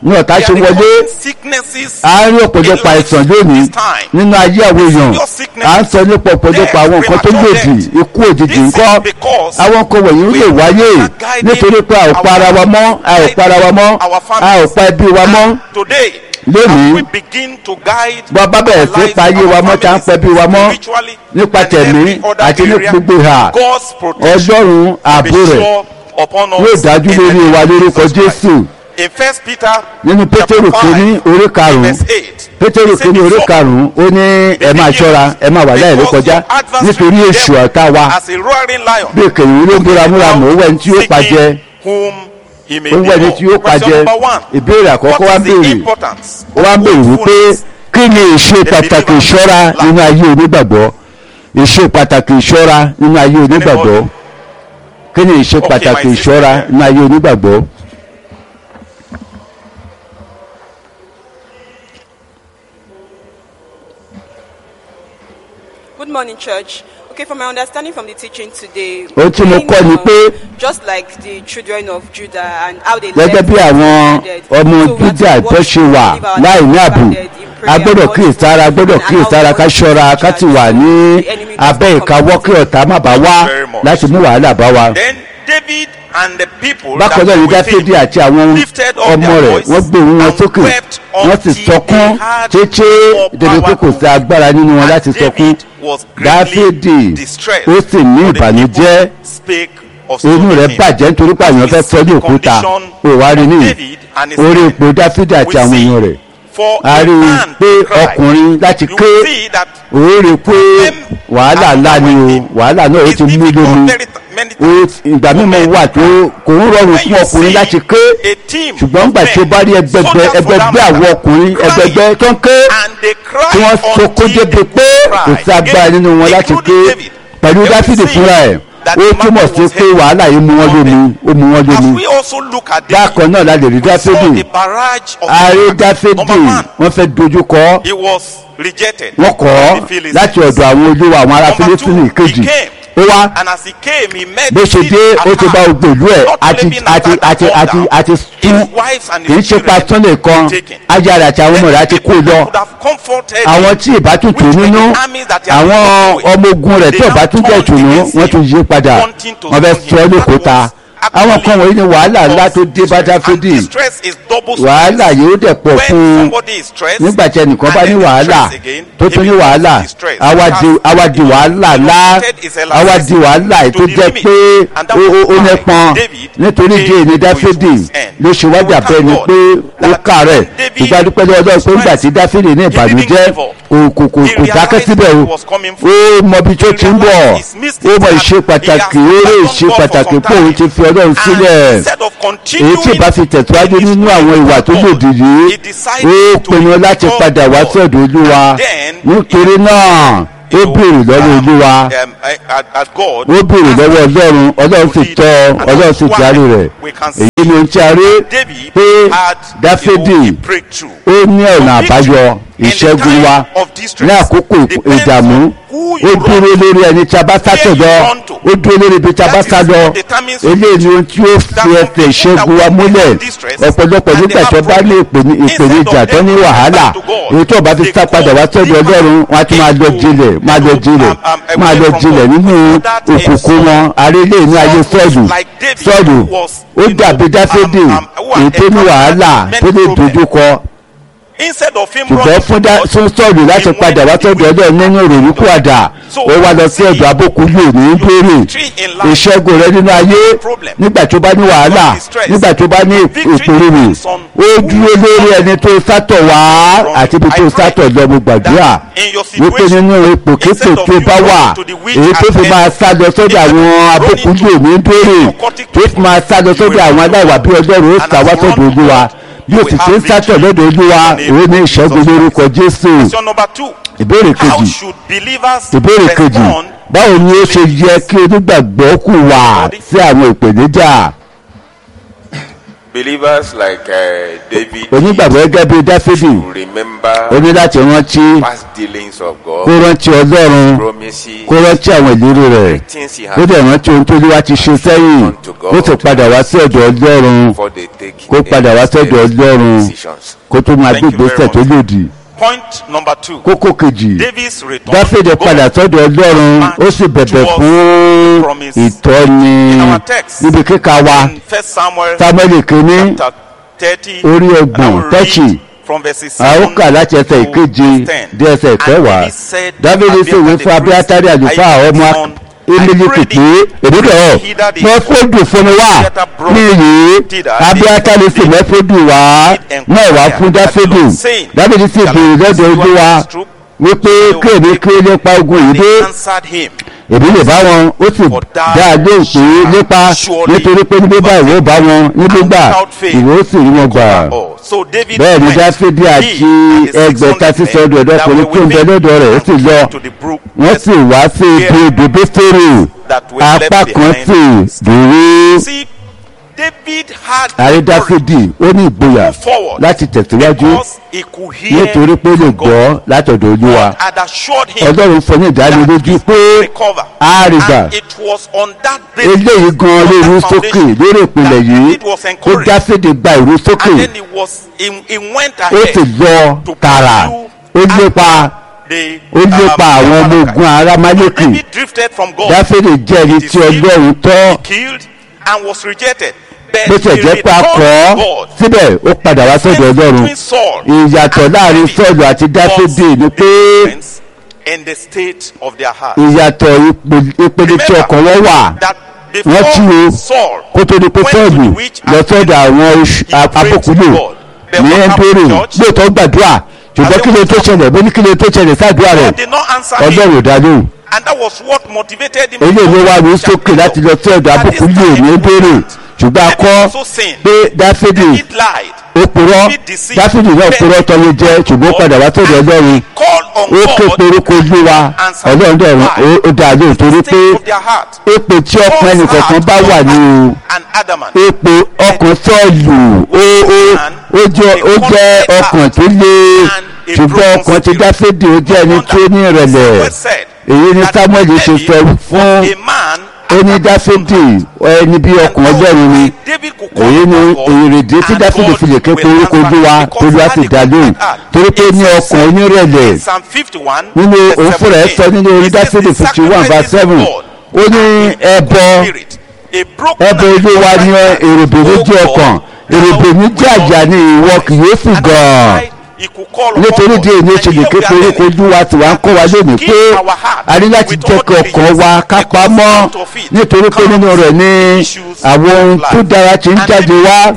[SPEAKER 1] now,
[SPEAKER 2] ní ọ̀tá
[SPEAKER 1] they
[SPEAKER 2] ṣe
[SPEAKER 1] are
[SPEAKER 2] wọlé
[SPEAKER 1] recording sicknesses
[SPEAKER 2] à ń rí ọ̀pọ̀lọpọ̀
[SPEAKER 1] in
[SPEAKER 2] àìsàn
[SPEAKER 1] lives
[SPEAKER 2] lónìí
[SPEAKER 1] this time.
[SPEAKER 2] nínú ayé àwọn èèyàn
[SPEAKER 1] Serious sickness.
[SPEAKER 2] à ń sọ nípa ọ̀pọ̀lọpọ̀ àwọn nǹkan tó
[SPEAKER 1] premature
[SPEAKER 2] lòdì
[SPEAKER 1] death.
[SPEAKER 2] ikú òjijì
[SPEAKER 1] This is
[SPEAKER 2] ńkọ́
[SPEAKER 1] because
[SPEAKER 2] àwọn nǹkan wọ̀nyí
[SPEAKER 1] we
[SPEAKER 2] lè wáyé
[SPEAKER 1] are guiding
[SPEAKER 2] nítorí pé a ò pa ara wa mọ́ a ò pa ara wa mọ́
[SPEAKER 1] our
[SPEAKER 2] a ò pa ẹbí wa mọ́
[SPEAKER 1] And today,
[SPEAKER 2] Lónìí,
[SPEAKER 1] as we begin to guide
[SPEAKER 2] bá a bá bẹ̀rẹ̀ sí
[SPEAKER 1] our
[SPEAKER 2] pa ayé
[SPEAKER 1] lives,
[SPEAKER 2] wa
[SPEAKER 1] our
[SPEAKER 2] mọ́ tá à ń pẹ́ bí wa mọ́
[SPEAKER 1] spiritually,
[SPEAKER 2] nípa
[SPEAKER 1] and
[SPEAKER 2] tẹ̀mí
[SPEAKER 1] every other
[SPEAKER 2] àti ní
[SPEAKER 1] area,
[SPEAKER 2] gbogbo ìhà
[SPEAKER 1] God's protection
[SPEAKER 2] ọlọ́run
[SPEAKER 1] will
[SPEAKER 2] ààbò
[SPEAKER 1] be
[SPEAKER 2] rẹ̀
[SPEAKER 1] sure upon us
[SPEAKER 2] yóò dájú
[SPEAKER 1] in the
[SPEAKER 2] lórí
[SPEAKER 1] name
[SPEAKER 2] wa
[SPEAKER 1] of
[SPEAKER 2] lórúkọ
[SPEAKER 1] Jesus Christ.
[SPEAKER 2] jésù
[SPEAKER 1] In First Peter
[SPEAKER 2] nínú pétérù
[SPEAKER 1] chapter
[SPEAKER 2] kìíní
[SPEAKER 1] five,
[SPEAKER 2] orí karùn-ún
[SPEAKER 1] verse eight,
[SPEAKER 2] pétérù
[SPEAKER 1] he said
[SPEAKER 2] kìíní orí
[SPEAKER 1] before,
[SPEAKER 2] karùn-ún ó ní ẹ máa ṣọ́ra ẹ máa wà láì rékọjá nítorí èṣù ọ̀tá wa
[SPEAKER 1] as a roaring lion,
[SPEAKER 2] bí kìnìún ló ń búramúramù ó wẹ̀ ní tí yóò pa jẹ
[SPEAKER 1] seeking whom he may
[SPEAKER 2] ó wẹ̀ ní tí yóò pa
[SPEAKER 1] Question
[SPEAKER 2] jẹ
[SPEAKER 1] number one.
[SPEAKER 2] ìbéèrè àkọ́kọ́ wá
[SPEAKER 1] What
[SPEAKER 2] ń
[SPEAKER 1] is the
[SPEAKER 2] béèrè
[SPEAKER 1] importance
[SPEAKER 2] ó wá ń
[SPEAKER 1] of
[SPEAKER 2] béèrè wípé
[SPEAKER 1] faithfulness?
[SPEAKER 2] kí ni ìṣe pàtàkì ìṣọ́ra nínú ayé onígbàgbọ́ ìṣe pàtàkì ìṣọ́ra nínú ayé onígbàgbọ́ kí ni ìṣe
[SPEAKER 1] Okay,
[SPEAKER 2] pàtàkì
[SPEAKER 1] my
[SPEAKER 2] ìṣọ́ra
[SPEAKER 1] sister.
[SPEAKER 2] nínú ayé onígbàgbọ́.
[SPEAKER 3] Good morning, church. Okay, from my understanding from the teaching today,
[SPEAKER 2] Ohun tí mo
[SPEAKER 3] being,
[SPEAKER 2] kọ́ ni
[SPEAKER 3] uh,
[SPEAKER 2] pé-
[SPEAKER 3] just like the children of Judah and how they
[SPEAKER 2] gẹ́gẹ́
[SPEAKER 3] left
[SPEAKER 2] bí àwọn
[SPEAKER 3] guarded.
[SPEAKER 2] ọmọ
[SPEAKER 3] So we have to
[SPEAKER 2] júdà tó
[SPEAKER 3] watch
[SPEAKER 2] ṣe wà
[SPEAKER 3] live our
[SPEAKER 2] láì ní
[SPEAKER 3] lives
[SPEAKER 2] ààbò
[SPEAKER 3] guarded in prayer,
[SPEAKER 2] a gbọ́dọ̀
[SPEAKER 3] watch
[SPEAKER 2] kíyèsára a gbọ́dọ̀
[SPEAKER 3] and
[SPEAKER 2] kíyèsára
[SPEAKER 3] allow
[SPEAKER 2] ká
[SPEAKER 3] God to
[SPEAKER 2] ṣọ́ra ká
[SPEAKER 3] charge
[SPEAKER 2] ti wà ní
[SPEAKER 3] the enemy does
[SPEAKER 2] abẹ́
[SPEAKER 3] not come
[SPEAKER 2] ìkáwọ́ kí ọ̀tá má bàa wá
[SPEAKER 1] Very much.
[SPEAKER 2] láti mú wàhálà bá wa.
[SPEAKER 1] Then David and the people
[SPEAKER 2] bákan náà
[SPEAKER 1] that
[SPEAKER 2] ni
[SPEAKER 1] were with
[SPEAKER 2] dáfídì
[SPEAKER 1] him
[SPEAKER 2] àti àwọn
[SPEAKER 1] lifted up
[SPEAKER 2] ọmọ
[SPEAKER 1] their
[SPEAKER 2] rẹ̀
[SPEAKER 1] voice
[SPEAKER 2] wọ́n gbé ohùn wọn
[SPEAKER 1] and
[SPEAKER 2] sókè
[SPEAKER 1] wept
[SPEAKER 2] wọ́n sì
[SPEAKER 1] until
[SPEAKER 2] sọkún
[SPEAKER 1] they had
[SPEAKER 2] títí
[SPEAKER 1] more
[SPEAKER 2] débi pé kò
[SPEAKER 1] power
[SPEAKER 2] sí
[SPEAKER 1] to
[SPEAKER 2] agbára nínú wọn
[SPEAKER 1] And
[SPEAKER 2] láti sọkún
[SPEAKER 1] David was greatly
[SPEAKER 2] dáfídì
[SPEAKER 1] distressed,
[SPEAKER 2] ó sì ní
[SPEAKER 1] for the
[SPEAKER 2] ìbànújẹ́
[SPEAKER 1] people spake of
[SPEAKER 2] inú
[SPEAKER 1] stoning
[SPEAKER 2] rẹ̀
[SPEAKER 1] him.
[SPEAKER 2] bàjẹ́ nítorí pé àyàn fẹ́ sọ ní òkúta ó wá rí ní
[SPEAKER 1] David and his
[SPEAKER 2] orí
[SPEAKER 1] men.
[SPEAKER 2] ipò dáfídì àti
[SPEAKER 1] We
[SPEAKER 2] àwọn
[SPEAKER 1] see
[SPEAKER 2] èèyàn rẹ̀
[SPEAKER 1] for
[SPEAKER 2] a
[SPEAKER 1] a
[SPEAKER 2] rí i
[SPEAKER 1] man
[SPEAKER 2] pé
[SPEAKER 1] to cry.
[SPEAKER 2] ọkùnrin láti
[SPEAKER 1] You
[SPEAKER 2] ké
[SPEAKER 1] see that
[SPEAKER 2] ó rí i pé wàhálà ńlá ni o wàhálà náà ó
[SPEAKER 1] it's
[SPEAKER 2] ti mú
[SPEAKER 1] difficult
[SPEAKER 2] lómi
[SPEAKER 1] very t- many
[SPEAKER 2] ó
[SPEAKER 1] times.
[SPEAKER 2] ìgbà mímọ wà tó kò ń rọrùn
[SPEAKER 1] When
[SPEAKER 2] fún
[SPEAKER 1] you
[SPEAKER 2] ọkùnrin
[SPEAKER 1] see
[SPEAKER 2] láti ké
[SPEAKER 1] a team
[SPEAKER 2] ṣùgbọ́n
[SPEAKER 1] of
[SPEAKER 2] nígbà
[SPEAKER 1] men,
[SPEAKER 2] tí ó bá rí ẹgbẹgbẹ
[SPEAKER 1] soldiers for
[SPEAKER 2] ẹgbẹgbẹ
[SPEAKER 1] that
[SPEAKER 2] àwọn
[SPEAKER 1] matter,
[SPEAKER 2] ọkùnrin
[SPEAKER 1] crying,
[SPEAKER 2] ẹgbẹgbẹ tó ń ké
[SPEAKER 1] and they cry
[SPEAKER 2] tí wọ́n
[SPEAKER 1] until
[SPEAKER 2] sọkún
[SPEAKER 1] they
[SPEAKER 2] débi pé
[SPEAKER 1] cry.
[SPEAKER 2] kò sí agbára
[SPEAKER 1] Again,
[SPEAKER 2] nínú wọn láti
[SPEAKER 1] including
[SPEAKER 2] ké
[SPEAKER 1] David.
[SPEAKER 2] pẹ̀lú
[SPEAKER 1] They will
[SPEAKER 2] dáfídì
[SPEAKER 1] see
[SPEAKER 2] fúnra ẹ̀
[SPEAKER 1] that
[SPEAKER 2] ó
[SPEAKER 1] the
[SPEAKER 2] túmọ̀
[SPEAKER 1] matter
[SPEAKER 2] sí
[SPEAKER 1] was
[SPEAKER 2] pé
[SPEAKER 1] heavy
[SPEAKER 2] wàhálà yìí mú wọn
[SPEAKER 1] on
[SPEAKER 2] lómi
[SPEAKER 1] them.
[SPEAKER 2] ó mú wọn
[SPEAKER 1] As
[SPEAKER 2] lómi
[SPEAKER 1] we also look at David,
[SPEAKER 2] bákan náà la lè rí
[SPEAKER 1] we saw
[SPEAKER 2] dáfídì
[SPEAKER 1] the barrage of
[SPEAKER 2] a rí
[SPEAKER 1] attacks.
[SPEAKER 2] dáfídì
[SPEAKER 1] Number one,
[SPEAKER 2] wọ́n fẹ́ dojú kọ
[SPEAKER 1] he was rejected
[SPEAKER 2] wọ́n kọ̀
[SPEAKER 1] by
[SPEAKER 2] ọ́
[SPEAKER 1] the Philistines.
[SPEAKER 2] láti ọ̀dọ̀ àwọn olówó àwọn ará
[SPEAKER 1] Number two,
[SPEAKER 2] fílísítìnì
[SPEAKER 1] he
[SPEAKER 2] kejì
[SPEAKER 1] came.
[SPEAKER 2] ó wá
[SPEAKER 1] And as he came, he met
[SPEAKER 2] bó ṣe
[SPEAKER 1] with
[SPEAKER 2] dé ó ti bá
[SPEAKER 1] attack.
[SPEAKER 2] ògbèlú ẹ̀
[SPEAKER 1] Not
[SPEAKER 2] àti
[SPEAKER 1] only being
[SPEAKER 2] àti
[SPEAKER 1] attacked
[SPEAKER 2] àti
[SPEAKER 1] and
[SPEAKER 2] àti
[SPEAKER 1] gone
[SPEAKER 2] àti
[SPEAKER 1] down,
[SPEAKER 2] tún
[SPEAKER 1] his wives and
[SPEAKER 2] kì í
[SPEAKER 1] his
[SPEAKER 2] ṣe
[SPEAKER 1] children
[SPEAKER 2] pásítọ̀ nìkan
[SPEAKER 1] were taken.
[SPEAKER 2] ajá rẹ̀ àti àwọn ọmọ rẹ̀ àti kó
[SPEAKER 1] People
[SPEAKER 2] lọ
[SPEAKER 1] could have comforted
[SPEAKER 2] àwọn
[SPEAKER 1] him.
[SPEAKER 2] tí ìbá tún tù
[SPEAKER 1] Which
[SPEAKER 2] nínú
[SPEAKER 1] many armies that they have
[SPEAKER 2] àwọn
[SPEAKER 1] been with,
[SPEAKER 2] ọmọ ogun rẹ̀ tí
[SPEAKER 1] they
[SPEAKER 2] ọba
[SPEAKER 1] now
[SPEAKER 2] tún jẹ́
[SPEAKER 1] turned
[SPEAKER 2] ìtùnú
[SPEAKER 1] against
[SPEAKER 2] wọ́n
[SPEAKER 1] him,
[SPEAKER 2] tún yí padà
[SPEAKER 1] wanting to
[SPEAKER 2] wọ́n fẹ́
[SPEAKER 1] stone
[SPEAKER 2] sọ
[SPEAKER 1] him.
[SPEAKER 2] ọ́
[SPEAKER 1] That
[SPEAKER 2] lókúta
[SPEAKER 1] was
[SPEAKER 2] àwọn kan wọ̀nyí ni wàhálà ńlá tó dé bá dáfídì
[SPEAKER 1] And distress is double
[SPEAKER 2] wàhálà
[SPEAKER 1] stress.
[SPEAKER 2] yóò dẹ̀ pọ̀
[SPEAKER 1] When
[SPEAKER 2] fún un
[SPEAKER 1] somebody is stressed,
[SPEAKER 2] nígbà tí ẹnìkan bá
[SPEAKER 1] and
[SPEAKER 2] ní
[SPEAKER 1] then
[SPEAKER 2] wàhálà
[SPEAKER 1] distress again,
[SPEAKER 2] tó
[SPEAKER 1] he
[SPEAKER 2] tún ní
[SPEAKER 1] becomes
[SPEAKER 2] wàhálà
[SPEAKER 1] distressed.
[SPEAKER 2] àwa di
[SPEAKER 1] Has
[SPEAKER 2] àwa di wàhálà ńlá
[SPEAKER 1] limited his
[SPEAKER 2] àwa di wàhálà
[SPEAKER 1] to
[SPEAKER 2] tó
[SPEAKER 1] the
[SPEAKER 2] jẹ́
[SPEAKER 1] limit.
[SPEAKER 2] pé
[SPEAKER 1] And that
[SPEAKER 2] ó ó- ó
[SPEAKER 1] was why
[SPEAKER 2] nípọn
[SPEAKER 1] David
[SPEAKER 2] nítorí
[SPEAKER 1] came
[SPEAKER 2] díẹ̀ ní
[SPEAKER 1] to
[SPEAKER 2] dáfídì
[SPEAKER 1] his end.
[SPEAKER 2] ló ṣe wájà
[SPEAKER 1] We
[SPEAKER 2] bẹ́ẹ̀ ni
[SPEAKER 1] thank
[SPEAKER 2] pé
[SPEAKER 1] God
[SPEAKER 2] ó
[SPEAKER 1] that
[SPEAKER 2] kà rẹ̀
[SPEAKER 1] David
[SPEAKER 2] ìgbà dúpẹ́ lọ́wọ́ Ọlọ́run pé nígbà tí dáfídì ní ìbànújẹ́
[SPEAKER 1] give up.
[SPEAKER 2] kò kò kò
[SPEAKER 1] He
[SPEAKER 2] kò dákẹ́
[SPEAKER 1] realized
[SPEAKER 2] síbẹ̀
[SPEAKER 1] where
[SPEAKER 2] o
[SPEAKER 1] he was coming from.
[SPEAKER 2] ó mọ ibi tó
[SPEAKER 1] He
[SPEAKER 2] ti ń bọ̀
[SPEAKER 1] realized his mistakes
[SPEAKER 2] ó mọ
[SPEAKER 1] and
[SPEAKER 2] ìṣe
[SPEAKER 1] he
[SPEAKER 2] pàtàkì
[SPEAKER 1] has
[SPEAKER 2] ó rè
[SPEAKER 1] abandoned
[SPEAKER 2] ìṣe
[SPEAKER 1] God for
[SPEAKER 2] pàtàkì
[SPEAKER 1] some
[SPEAKER 2] pé òun
[SPEAKER 1] time.
[SPEAKER 2] ti fi Ọlọ́run
[SPEAKER 1] And
[SPEAKER 2] sílẹ̀
[SPEAKER 1] instead of
[SPEAKER 2] èyí
[SPEAKER 1] continuing
[SPEAKER 2] tí ìbá fi tẹ̀síwájú
[SPEAKER 1] in his
[SPEAKER 2] nínú
[SPEAKER 1] way
[SPEAKER 2] àwọn ìwà tó
[SPEAKER 1] with
[SPEAKER 2] lòdì
[SPEAKER 1] God,
[SPEAKER 2] yìí
[SPEAKER 1] he decided
[SPEAKER 2] ó
[SPEAKER 1] to
[SPEAKER 2] pinnu láti
[SPEAKER 1] return
[SPEAKER 2] padà wá
[SPEAKER 1] to
[SPEAKER 2] sí
[SPEAKER 1] God.
[SPEAKER 2] ọ̀dọ̀ olúwa
[SPEAKER 1] And then
[SPEAKER 2] nítorí náà ó béèrè lọ́wọ́ olúwa
[SPEAKER 1] um, at, at God,
[SPEAKER 2] ó béèrè lọ́wọ́ ọlọ́run ọlọ́run sì tọ́ ọlọ́run sì darí rẹ̀ èyí ni ohun tí a rí
[SPEAKER 1] David
[SPEAKER 2] pé
[SPEAKER 1] had
[SPEAKER 2] dáfídì
[SPEAKER 1] a breakthrough.
[SPEAKER 2] ó ní ọ̀nà àbáyọ ìṣẹ́gun wa ní àkókò ìdààmú ó dúró lórí ẹni tí a bá sátọ̀dọ̀ ó dúró lórí ibi tí a bá sádọ̀ eléyìí ni ohun tí ó fi ẹsẹ̀ ìṣẹ́gun wa múlẹ̀ ọ̀pọ̀lọpọ̀ nígbà tó bá ní ìpèní- ìpèníjà tó ní wàhálà èyí tó bá fi sá padà wá sọ́dọ̀ ọlọ́run wọn á tún máa lọ jinlẹ̀ máa lọ jinlẹ̀ máa lọ jinlẹ̀ nínú òkùnkùn wọn arílẹ̀ inú ayé sọ́ọ̀lù sọ́ọ̀lù ó dàbí dáfídì èyí tó ní wàhálà tó lè dojú kọ
[SPEAKER 1] Instead of him
[SPEAKER 2] ṣùgbọ́n
[SPEAKER 1] running
[SPEAKER 2] fún dá-
[SPEAKER 1] to God,
[SPEAKER 2] fún sọ́ọ̀lù láti padà wá sọ́dọ̀ ọlọ́run nínú ìròyìn kúwàdà ó wá lọ sí ọ̀dọ̀ abókúlù ní béèrè ìṣẹ́gun rẹ nínú ayé nígbà tó bá ní wàhálà nígbà tó bá ní ìpèrèrè ó dúró lórí ẹni tó sátọ̀ wá àti ibi tó sátọ̀ lọ mo gbàdúrà wípé nínú ipòkípò tó bá wà èyí tó fi máa sá lọ sọ́dọ̀ àwọn abókúlù ní béèrè tó fi máa sá lọ sọ́dọ̀ àwọn aláìwà bí ọlọ́run ó sá wá sọ́dọ̀ olúwa bí o sì ṣe ń sátọ̀ lọ́dọ̀ olúwa òun ní ìṣẹ́gun lórúkọ jésù
[SPEAKER 1] Question number two.
[SPEAKER 2] ìbéèrè
[SPEAKER 1] How
[SPEAKER 2] kejì
[SPEAKER 1] should believers
[SPEAKER 2] ìbéèrè kejì
[SPEAKER 1] respond
[SPEAKER 2] báwo ni ó ṣe yẹ kí onígbàgbọ́ kù wà sí àwọn ìpèníjà
[SPEAKER 4] Believers like uh, David
[SPEAKER 2] onígbàgbọ́ gẹ́gẹ́ bí dáfídì
[SPEAKER 4] to remember
[SPEAKER 2] ó ní láti rántí
[SPEAKER 4] past dealings of
[SPEAKER 2] kó
[SPEAKER 4] God,
[SPEAKER 2] rántí ọlọ́run
[SPEAKER 4] promises,
[SPEAKER 2] kó rántí àwọn ìlérí rẹ̀
[SPEAKER 4] things He
[SPEAKER 2] kó
[SPEAKER 4] has
[SPEAKER 2] dẹ̀ rántí ohun tó wá ti ṣe sẹ́yìn kó sì padà wá sí ọ̀dọ̀ ọlọ́run
[SPEAKER 4] before they take
[SPEAKER 2] kó padà wá sọ́dọ̀ ọlọ́run
[SPEAKER 4] decisions.
[SPEAKER 2] kó tó máa
[SPEAKER 1] Thank you
[SPEAKER 2] gbé
[SPEAKER 1] very
[SPEAKER 2] ìgbésẹ̀ tó
[SPEAKER 1] much.
[SPEAKER 2] lòdì.
[SPEAKER 1] Point number two.
[SPEAKER 2] kókó kejì
[SPEAKER 1] David's return
[SPEAKER 2] dáfídì
[SPEAKER 1] to
[SPEAKER 2] padà
[SPEAKER 1] God.
[SPEAKER 2] sọ́dọ̀ ọlọ́run ó sì bẹ̀bẹ̀
[SPEAKER 1] towards
[SPEAKER 2] fún
[SPEAKER 1] promise.
[SPEAKER 2] ìtọ́ni
[SPEAKER 1] In our text,
[SPEAKER 2] níbi kíkà wa
[SPEAKER 1] In First Samuel
[SPEAKER 2] sámúẹ́lì kìíní
[SPEAKER 1] chapter thirty,
[SPEAKER 2] orí ọgbọ̀n
[SPEAKER 1] and I will
[SPEAKER 2] tẹ́tì
[SPEAKER 1] read from verses
[SPEAKER 2] a ó
[SPEAKER 1] seven
[SPEAKER 2] kà láti ẹsẹ̀
[SPEAKER 1] to
[SPEAKER 2] ìkeje
[SPEAKER 1] ten.
[SPEAKER 2] dé ẹsẹ̀
[SPEAKER 1] And
[SPEAKER 2] ìkẹwàá
[SPEAKER 1] David said to
[SPEAKER 2] dáfídì sì wí
[SPEAKER 1] Abiathar
[SPEAKER 2] fún
[SPEAKER 1] the
[SPEAKER 2] abiatari
[SPEAKER 1] priest,
[SPEAKER 2] àlùfáà
[SPEAKER 1] I
[SPEAKER 2] ọmọ
[SPEAKER 1] son,
[SPEAKER 2] emily
[SPEAKER 1] I pray
[SPEAKER 2] pèpè
[SPEAKER 1] thee,
[SPEAKER 2] èdèdè ọ
[SPEAKER 1] he that is
[SPEAKER 2] mẹfọdù fún mi wá
[SPEAKER 1] Abiathar brought
[SPEAKER 2] ní ìyí
[SPEAKER 1] thither
[SPEAKER 2] abiatari sì
[SPEAKER 1] David
[SPEAKER 2] mẹfọdù wá
[SPEAKER 1] inquired
[SPEAKER 2] náà wá fún
[SPEAKER 1] at the
[SPEAKER 2] dáfídì
[SPEAKER 1] Lord, saying,
[SPEAKER 2] dáfídì sì
[SPEAKER 1] Shall I
[SPEAKER 2] béèrè lọ́dọ̀
[SPEAKER 1] pursue
[SPEAKER 2] olúwa
[SPEAKER 1] against troop?
[SPEAKER 2] wípé kí èmi kí nípa ogun yìí
[SPEAKER 1] And
[SPEAKER 2] dé
[SPEAKER 1] they answered him,
[SPEAKER 2] èmi lè bá wọn ó sì
[SPEAKER 1] For thou
[SPEAKER 2] dá a lóhùn pé
[SPEAKER 1] shalt
[SPEAKER 2] nípa
[SPEAKER 1] surely
[SPEAKER 2] nítorí pé ní bíbá ìwé bá wọn ní gbígbà
[SPEAKER 1] without fail
[SPEAKER 2] ìwé ó sì rí wọn gbà
[SPEAKER 1] all. So David
[SPEAKER 2] bẹ́ẹ̀ ni
[SPEAKER 1] went,
[SPEAKER 2] dáfídì
[SPEAKER 1] he
[SPEAKER 2] àti
[SPEAKER 1] and the
[SPEAKER 2] ẹgbẹ̀ta
[SPEAKER 1] 600
[SPEAKER 2] sísọ ọdún
[SPEAKER 1] men that
[SPEAKER 2] ọ̀dọ́kùnrin
[SPEAKER 1] were
[SPEAKER 2] kí n bẹ
[SPEAKER 1] with him
[SPEAKER 2] lọ́dọ̀ rẹ̀ ó sì lọ
[SPEAKER 1] to the brook
[SPEAKER 2] wọ́n sì wá sí ibi odò bẹ́sẹ̀rì
[SPEAKER 1] that were left
[SPEAKER 2] apá kan
[SPEAKER 1] behind.
[SPEAKER 2] sì dúró
[SPEAKER 1] See, David had
[SPEAKER 2] àrí
[SPEAKER 1] the courage
[SPEAKER 2] dáfídì ó ní ìgboyà
[SPEAKER 1] forward
[SPEAKER 2] láti tẹ̀síwájú
[SPEAKER 1] because he could hear
[SPEAKER 2] nítorí pé ó lè
[SPEAKER 1] from
[SPEAKER 2] gbọ́
[SPEAKER 1] God.
[SPEAKER 2] látọ̀dọ̀ olúwa
[SPEAKER 1] God had assured him
[SPEAKER 2] ọlọ́run fún ní ìdánilójú
[SPEAKER 1] that
[SPEAKER 2] pé
[SPEAKER 1] he would recover.
[SPEAKER 2] á rí gbà
[SPEAKER 1] And it was on that basis,
[SPEAKER 2] eléyìí gan
[SPEAKER 1] on
[SPEAKER 2] ló
[SPEAKER 1] that
[SPEAKER 2] rú sókè
[SPEAKER 1] foundation,
[SPEAKER 2] lórí ìpìlẹ̀
[SPEAKER 1] that
[SPEAKER 2] yìí
[SPEAKER 1] David was
[SPEAKER 2] ó
[SPEAKER 1] encouraged.
[SPEAKER 2] dáfídì gba ìrú sókè
[SPEAKER 1] And then he was he, he went
[SPEAKER 2] ó
[SPEAKER 1] ahead
[SPEAKER 2] sì lọ
[SPEAKER 1] to
[SPEAKER 2] tààrà
[SPEAKER 1] pursue
[SPEAKER 2] ó lépa
[SPEAKER 1] the
[SPEAKER 2] ó lépa
[SPEAKER 1] um,
[SPEAKER 2] àwọn ọmọ ogun ará málékì
[SPEAKER 1] David drifted from God.
[SPEAKER 2] dáfídì jẹ́ ẹni tí ọlọ́run tọ́
[SPEAKER 1] He killed and was rejected. But
[SPEAKER 2] bó ṣe
[SPEAKER 1] he
[SPEAKER 2] jẹ́ pé a kọ́
[SPEAKER 1] returned to
[SPEAKER 2] ọ́
[SPEAKER 1] God.
[SPEAKER 2] síbẹ̀ ó padà wá sọ́dọ̀ ọlọ́run
[SPEAKER 1] Between Saul
[SPEAKER 2] ìyàtọ̀
[SPEAKER 1] and
[SPEAKER 2] láàrin
[SPEAKER 1] David
[SPEAKER 2] sọ́ọ̀lù àti dáfídì
[SPEAKER 1] was
[SPEAKER 2] ni pé
[SPEAKER 1] the difference in the state of their heart.
[SPEAKER 2] ìyàtọ̀ ipò- ìpele tí ọkàn wọn wà
[SPEAKER 1] that
[SPEAKER 2] wọ́n tí o
[SPEAKER 1] before Saul
[SPEAKER 2] kó tó di pé
[SPEAKER 1] went to
[SPEAKER 2] sọ́ọ̀lù
[SPEAKER 1] the witch
[SPEAKER 2] lọ
[SPEAKER 1] and
[SPEAKER 2] sọ́dọ̀ àwọn oṣù-
[SPEAKER 1] he prayed
[SPEAKER 2] abókùnlé
[SPEAKER 1] to God. But
[SPEAKER 2] ní
[SPEAKER 1] what happened,
[SPEAKER 2] ẹ́ńdórè
[SPEAKER 1] church?
[SPEAKER 2] lóòótọ́ gbàdúrà ṣùgbọ́n kí ló tó ṣẹlẹ̀ bó ní kí ló tó ṣẹlẹ̀ sáàdúrà rẹ̀
[SPEAKER 1] God did not answer him.
[SPEAKER 2] ọlọ́run ò dá lóhùn
[SPEAKER 1] And that was what motivated him.
[SPEAKER 2] eléyìí ló wá ní sókè láti lọ sí ọ̀dọ̀ abókùnlé ní ẹ́ńdórè ṣùgbọ́n a kọ́ pé dáfídì
[SPEAKER 1] David lied.
[SPEAKER 2] ó purọ́ dáfídì náà purọ́ tọ́lé jẹ́ ṣùgbọ́n ó padà wá sọ́dọ̀ ọlọ́run
[SPEAKER 1] Called on
[SPEAKER 2] ó ké
[SPEAKER 1] God.
[SPEAKER 2] porúkọ ojú wa ọlọ́run dẹ̀ ó- ó dá lóhùn torí pé
[SPEAKER 1] State of their heart.
[SPEAKER 2] èpè tí ọkàn ẹnìkọ̀ọ̀kan bá wà ní o
[SPEAKER 1] And adamant.
[SPEAKER 2] epo ọkàn sọ́ọ̀lù ó ó ó jẹ́ ó jẹ́ ọkàn tó le ṣùgbọ́n ọkàn ti dáfídì ó jẹ́ ẹni tó ní ìrẹ̀lẹ̀ èyí ni samuel ṣe sọ fún ó ní dáfídì ẹni bí ọkàn ọlọ́run ni èyí ni èrèdí tí dáfídì fi lè ké pé orúkọ olúwa olúwa sì dá lóhùn torí pé ní ọkàn onírẹ̀lẹ̀ nínú òun fúnra ẹ sọ nínú orí dáfídì fifty one verse seven ó ní ẹbọ ẹbọ olúwa ni èrèbè méjì ọkàn èrèbè méjì àjà ni ìwọ kì yóò sì gan nítorí díẹ̀ ní oṣù nìké pé orúkọ olúwa tí wàá ń kọ́ wa lónìí pé a ní láti jẹ́ kí ọkàn wa ká pamọ́ nítorí pé nínú rẹ̀ ni àwọn ohun tó dára ti ń jáde wá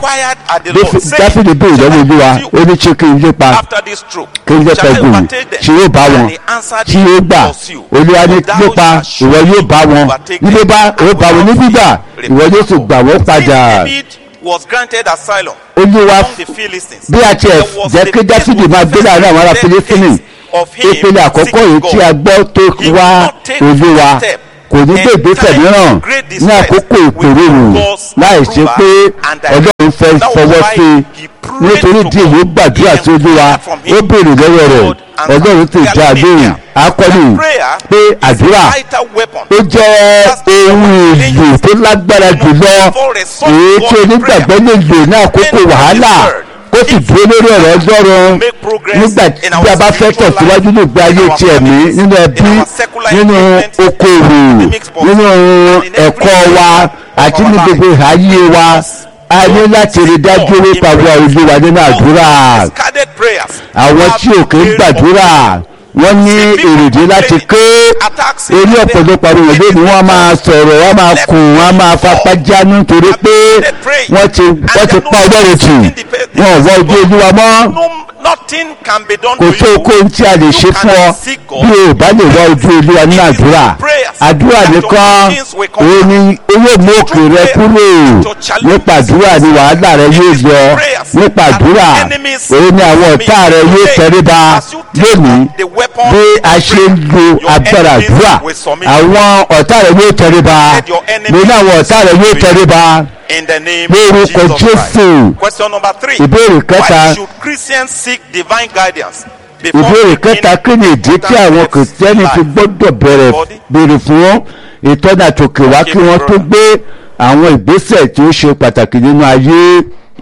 [SPEAKER 2] dáfídì bèèrè lọ́wọ́ olúwa ó ní ṣé kí n lépa kí n lépa gùn tí yóò bá wọn tí yóò gbà olúwa ní lépa ìwọ yóò bá wọn ní bíbá ìwọ bá wọn ní gbígbà ìwọ yóò sì gbà wọ́n padà
[SPEAKER 1] was granted asylum
[SPEAKER 2] olúwa
[SPEAKER 1] among the Philistines.
[SPEAKER 2] bí a tiẹ̀
[SPEAKER 1] There was
[SPEAKER 2] jẹ́
[SPEAKER 1] a
[SPEAKER 2] kí dáfídì máa gbé láàrin àwọn ará
[SPEAKER 1] first
[SPEAKER 2] fílísítínì
[SPEAKER 1] case of him
[SPEAKER 2] ìpele àkọ́kọ́ yìí
[SPEAKER 1] seeking
[SPEAKER 2] tí a
[SPEAKER 1] God.
[SPEAKER 2] gbọ́ tó
[SPEAKER 1] He will
[SPEAKER 2] wá
[SPEAKER 1] not take
[SPEAKER 2] olúwa
[SPEAKER 1] a step
[SPEAKER 2] kò ní gbé
[SPEAKER 1] in
[SPEAKER 2] ìgbésẹ̀
[SPEAKER 1] time
[SPEAKER 2] mìíràn
[SPEAKER 1] of great
[SPEAKER 2] ní
[SPEAKER 1] distress
[SPEAKER 2] àkókò
[SPEAKER 1] without
[SPEAKER 2] ìpèrèrò
[SPEAKER 1] God's
[SPEAKER 2] láì ṣe
[SPEAKER 1] approval
[SPEAKER 2] pé
[SPEAKER 1] and direction.
[SPEAKER 2] ọlọ́run fẹ́
[SPEAKER 1] That was
[SPEAKER 2] fọwọ́
[SPEAKER 1] why
[SPEAKER 2] sí
[SPEAKER 1] he
[SPEAKER 2] i
[SPEAKER 1] prayed
[SPEAKER 2] nítorí
[SPEAKER 1] to
[SPEAKER 2] díẹ̀
[SPEAKER 1] God.
[SPEAKER 2] ló gbàdúrà
[SPEAKER 1] He
[SPEAKER 2] sí olúwa
[SPEAKER 1] inquired from him.
[SPEAKER 2] ó béèrè lọ́wọ́ rẹ̀
[SPEAKER 1] God answered.
[SPEAKER 2] ọlọ́run sì
[SPEAKER 1] They
[SPEAKER 2] dá a
[SPEAKER 1] are
[SPEAKER 2] lóhùn
[SPEAKER 1] here.
[SPEAKER 2] akọni
[SPEAKER 1] That prayer
[SPEAKER 2] pé
[SPEAKER 1] is a
[SPEAKER 2] àdúrà
[SPEAKER 1] vital weapon.
[SPEAKER 2] ó jẹ́ ohun èlò tó lágbára jùlọ èyí tí onígbàgbọ́ lè lò ní àkókò wàhálà kó sì dúró lórí ọ̀rọ̀ ọlọ́run nígbà tí a bá fẹ́ tẹ̀síwájú ní ìgbé ayé ti ẹ̀mí nínú ẹbí nínú okòwò nínú ẹ̀kọ́ wa àti ní gbogbo ìhàyè wa a ní láti rí dájú nípa wa olúwa nínú àdúrà
[SPEAKER 1] Discarded prayers.
[SPEAKER 2] àwọn tí ò kí ń gbàdúrà wọ́n ní èrèdí láti ké orí ọ̀pọ̀lọpọ̀ àwọn èdè ni wọ́n máa sọ̀rọ̀ wọ́n máa kùn wọ́n máa fapá jánu nítorí pé wọ́n ti wọ́n ti pa ọlọ́run tì wọ́n ò wọ ojú olúwa mọ́
[SPEAKER 1] No, nothing can be done
[SPEAKER 2] kò
[SPEAKER 1] to
[SPEAKER 2] tó
[SPEAKER 1] you.
[SPEAKER 2] kó ohun tí a lè ṣe fún ọ bí o bá lè wá ojú olúwa ní àdúrà àdúrà nìkan òun ni owó mú òkè rẹ kúrò nípa àdúrà ni wàhálà rẹ yóò yọ nípa àdúrà òun ni àwọn ọ̀tá rẹ yóò tẹríba lónìí bí a ṣe ń lo agbára àdúrà àwọn ọ̀tá rẹ yóò tẹríba lónìí àwọn ọ̀tá rẹ yóò tẹríba
[SPEAKER 1] In the name
[SPEAKER 2] Lórúkọ
[SPEAKER 1] of Jesus Christ.
[SPEAKER 2] Jésù.
[SPEAKER 1] Question number three.
[SPEAKER 2] Ìbéèrè kẹta.
[SPEAKER 1] Why should Christians seek divine guidance? before
[SPEAKER 2] ìbéèrè
[SPEAKER 1] taking
[SPEAKER 2] kẹta kí ni ìdí tí àwọn
[SPEAKER 1] important
[SPEAKER 2] kìrìsìtẹ́nì
[SPEAKER 1] steps
[SPEAKER 2] fi
[SPEAKER 1] in life?
[SPEAKER 2] gbọ́dọ̀ bẹ̀rẹ̀
[SPEAKER 1] Body.
[SPEAKER 2] béèrè fún ìtọ́nà àtòkè wá kí wọ́n tó gbé àwọn ìgbésẹ̀ tí ó ṣe pàtàkì nínú ayé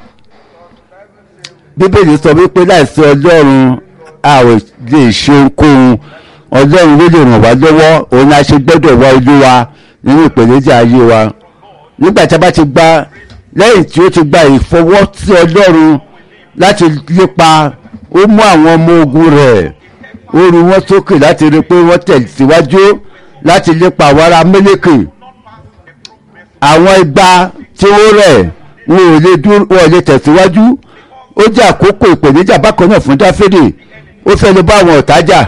[SPEAKER 2] bíbélì sọ wípé láìsí ọlọ́run a ò lè ṣe ohunkóhun ọlọ́run ló lè ràn wá lọ́wọ́ òun la ṣe gbọ́dọ̀ wá olúwa nínú ìpèníjà ayé wa nígbà tí a bá ti gba lẹ́yìn tí ó ti gba ìfọwọ́sí ọlọ́run láti lépa ó mú àwọn ọmọ ogun rẹ̀ ó ru wọn sókè láti rí i pé wọ́n tẹ̀síwájú láti lépa àwọn ará mẹ́lẹ́kì àwọn igba tí ó rẹ̀ wọn ò lè dúró wọn ò lè tẹ̀síwájú ó jẹ́ àkókò ìpèníjà bákan náà fún dáfídì ó fẹ́ lè bá àwọn ọ̀tá jà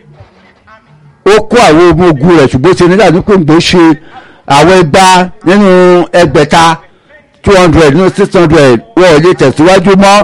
[SPEAKER 2] ó kó àwọn ọmọ ogun rẹ̀ ṣùgbọ́n ṣe nígbà tó ń gbé ṣe àwọn igba nínú ẹgbẹ̀ta two hundred nínú six hundred wọn ò lè tẹ̀síwájú mọ́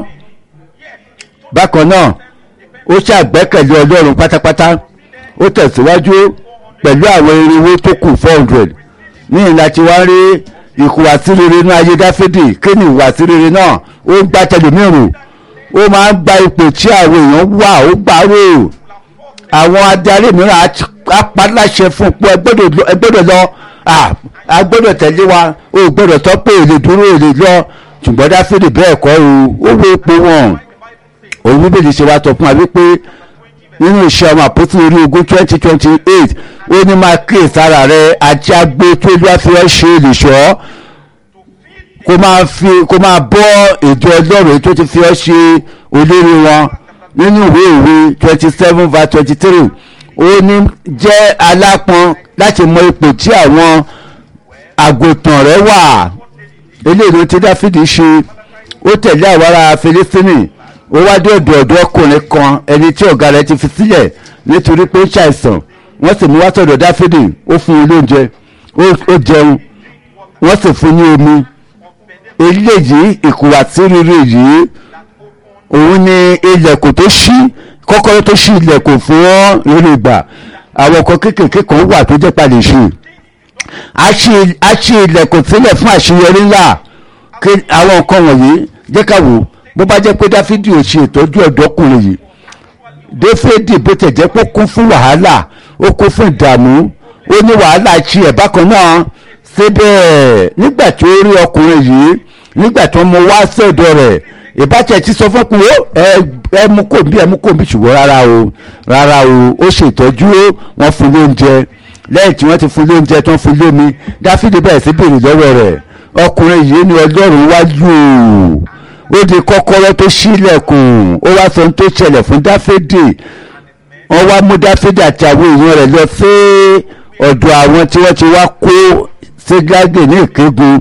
[SPEAKER 2] bákan náà ó ṣàgbẹ́kẹ̀lé ọlọ́run pátápátá ó tẹ̀síwájú pẹ̀lú àwọn irinwó tó kù four hundred ní ìlà tí wọ́n rí ìhùwàsí rere ní ayé dáfídì kí ni ìhùwàsí rere náà ó ń gbá tẹlẹmírù ó máa ń gba ipò tí àwọn èèyàn wà ó gbà rò àwọn adarí mìíràn á t- á pa láṣẹ fún un pé ẹ gbọ́dọ̀ lọ- ẹ gbọ́dọ̀ lọ à, a gbọ́dọ̀ tẹ̀lé wa o ò gbọ́dọ̀ tọ́ pé èlè dúró èlè lọ ṣùgbọ́n dáfídì bẹ́ẹ̀ kọ́ o ó wo ipò wọn òun bíbélì ṣe wá tọ́ fún wa wípé nínú iṣẹ́ ọmọ àpótí orí ogún twenty twenty eight ó ní máa kíyè sára rẹ àti agbo tó lọ́ọ́ fi ọ́ ṣe olùṣọ́ kó máa fi kó máa bọ́ èdè ọlọ́run èyí tó ti fi ọ́ ṣe olórí wọn nínú ìwé ìwé twenty seven verse twenty three ó ní jẹ́ alápọn láti mọ ipò tí àwọn àgùntàn rẹ̀ wà eléyìí ló ti dáfídì ṣe ó tẹ̀lé àwọn ará filistini ó wá dé ọ̀dọ̀ ọ̀dọ́ ọkùnrin kan ẹni tí ọ̀gá rẹ̀ ti fi sílẹ̀ nítorí pé ó ṣàìsàn wọ́n sì mú wá sọ̀dọ̀ dáfídì ó fún un lóúnjẹ ó- ó jẹun wọ́n sì fún un ní omi eléyìí ìkùwàsí rere yìí òun ni ilẹ̀kùn tó ṣí kọ́kọ́rọ́ tó ṣí ilẹ̀kùn fún rere ìgbà àwọn kan kéékèèké kan wà tó jẹ́ palẹ̀ ṣe a ṣí a ṣí ilẹ̀kùn sílẹ̀ fún àṣeyọrí ńlá kí àwọn nǹkan wọ̀nyí jẹ́ ká wò bó bá jẹ́ pé dáfídì ò ṣe ìtọ́jú ọ̀dọ́kùnrin yìí dáfídì bó tẹ̀ jẹ́ pé ó kún fún wàhálà ó kún fún ìdààmú ó ní wàhálà ṣe ẹ̀ bákan náà síbẹ̀ nígbà tí ó rí ọkùnrin yìí nígbà tí wọ́n mú wá sọ́dọ̀ rẹ̀ ìbátẹ̀ ti sọ fún pé ó ẹ ẹ mú kò bí ẹ mú kò bí ṣùgbọ́n rárá o rárá o ó ṣètọ́jú ó wọ́n fún lóúnjẹ lẹ́yìn tí wọ́n ti fún lóúnjẹ tí wọ́n fún lómi dáfídì bẹ̀rẹ̀ sí béèrè lọ́wọ́ rẹ̀ ọkùnrin yìí ni ọlọ́run wá lù ó di kọ́kọ́rọ́ tó ṣílẹ̀kùn ó wá sọ ohun tó ṣẹlẹ̀ fún dáfídì wọ́n wá mú dáfídì àti àwọn èèyàn rẹ̀ lọ sí ọ̀dọ̀ àwọn tí wọ́n ti wá kó sígágè ní ìkégun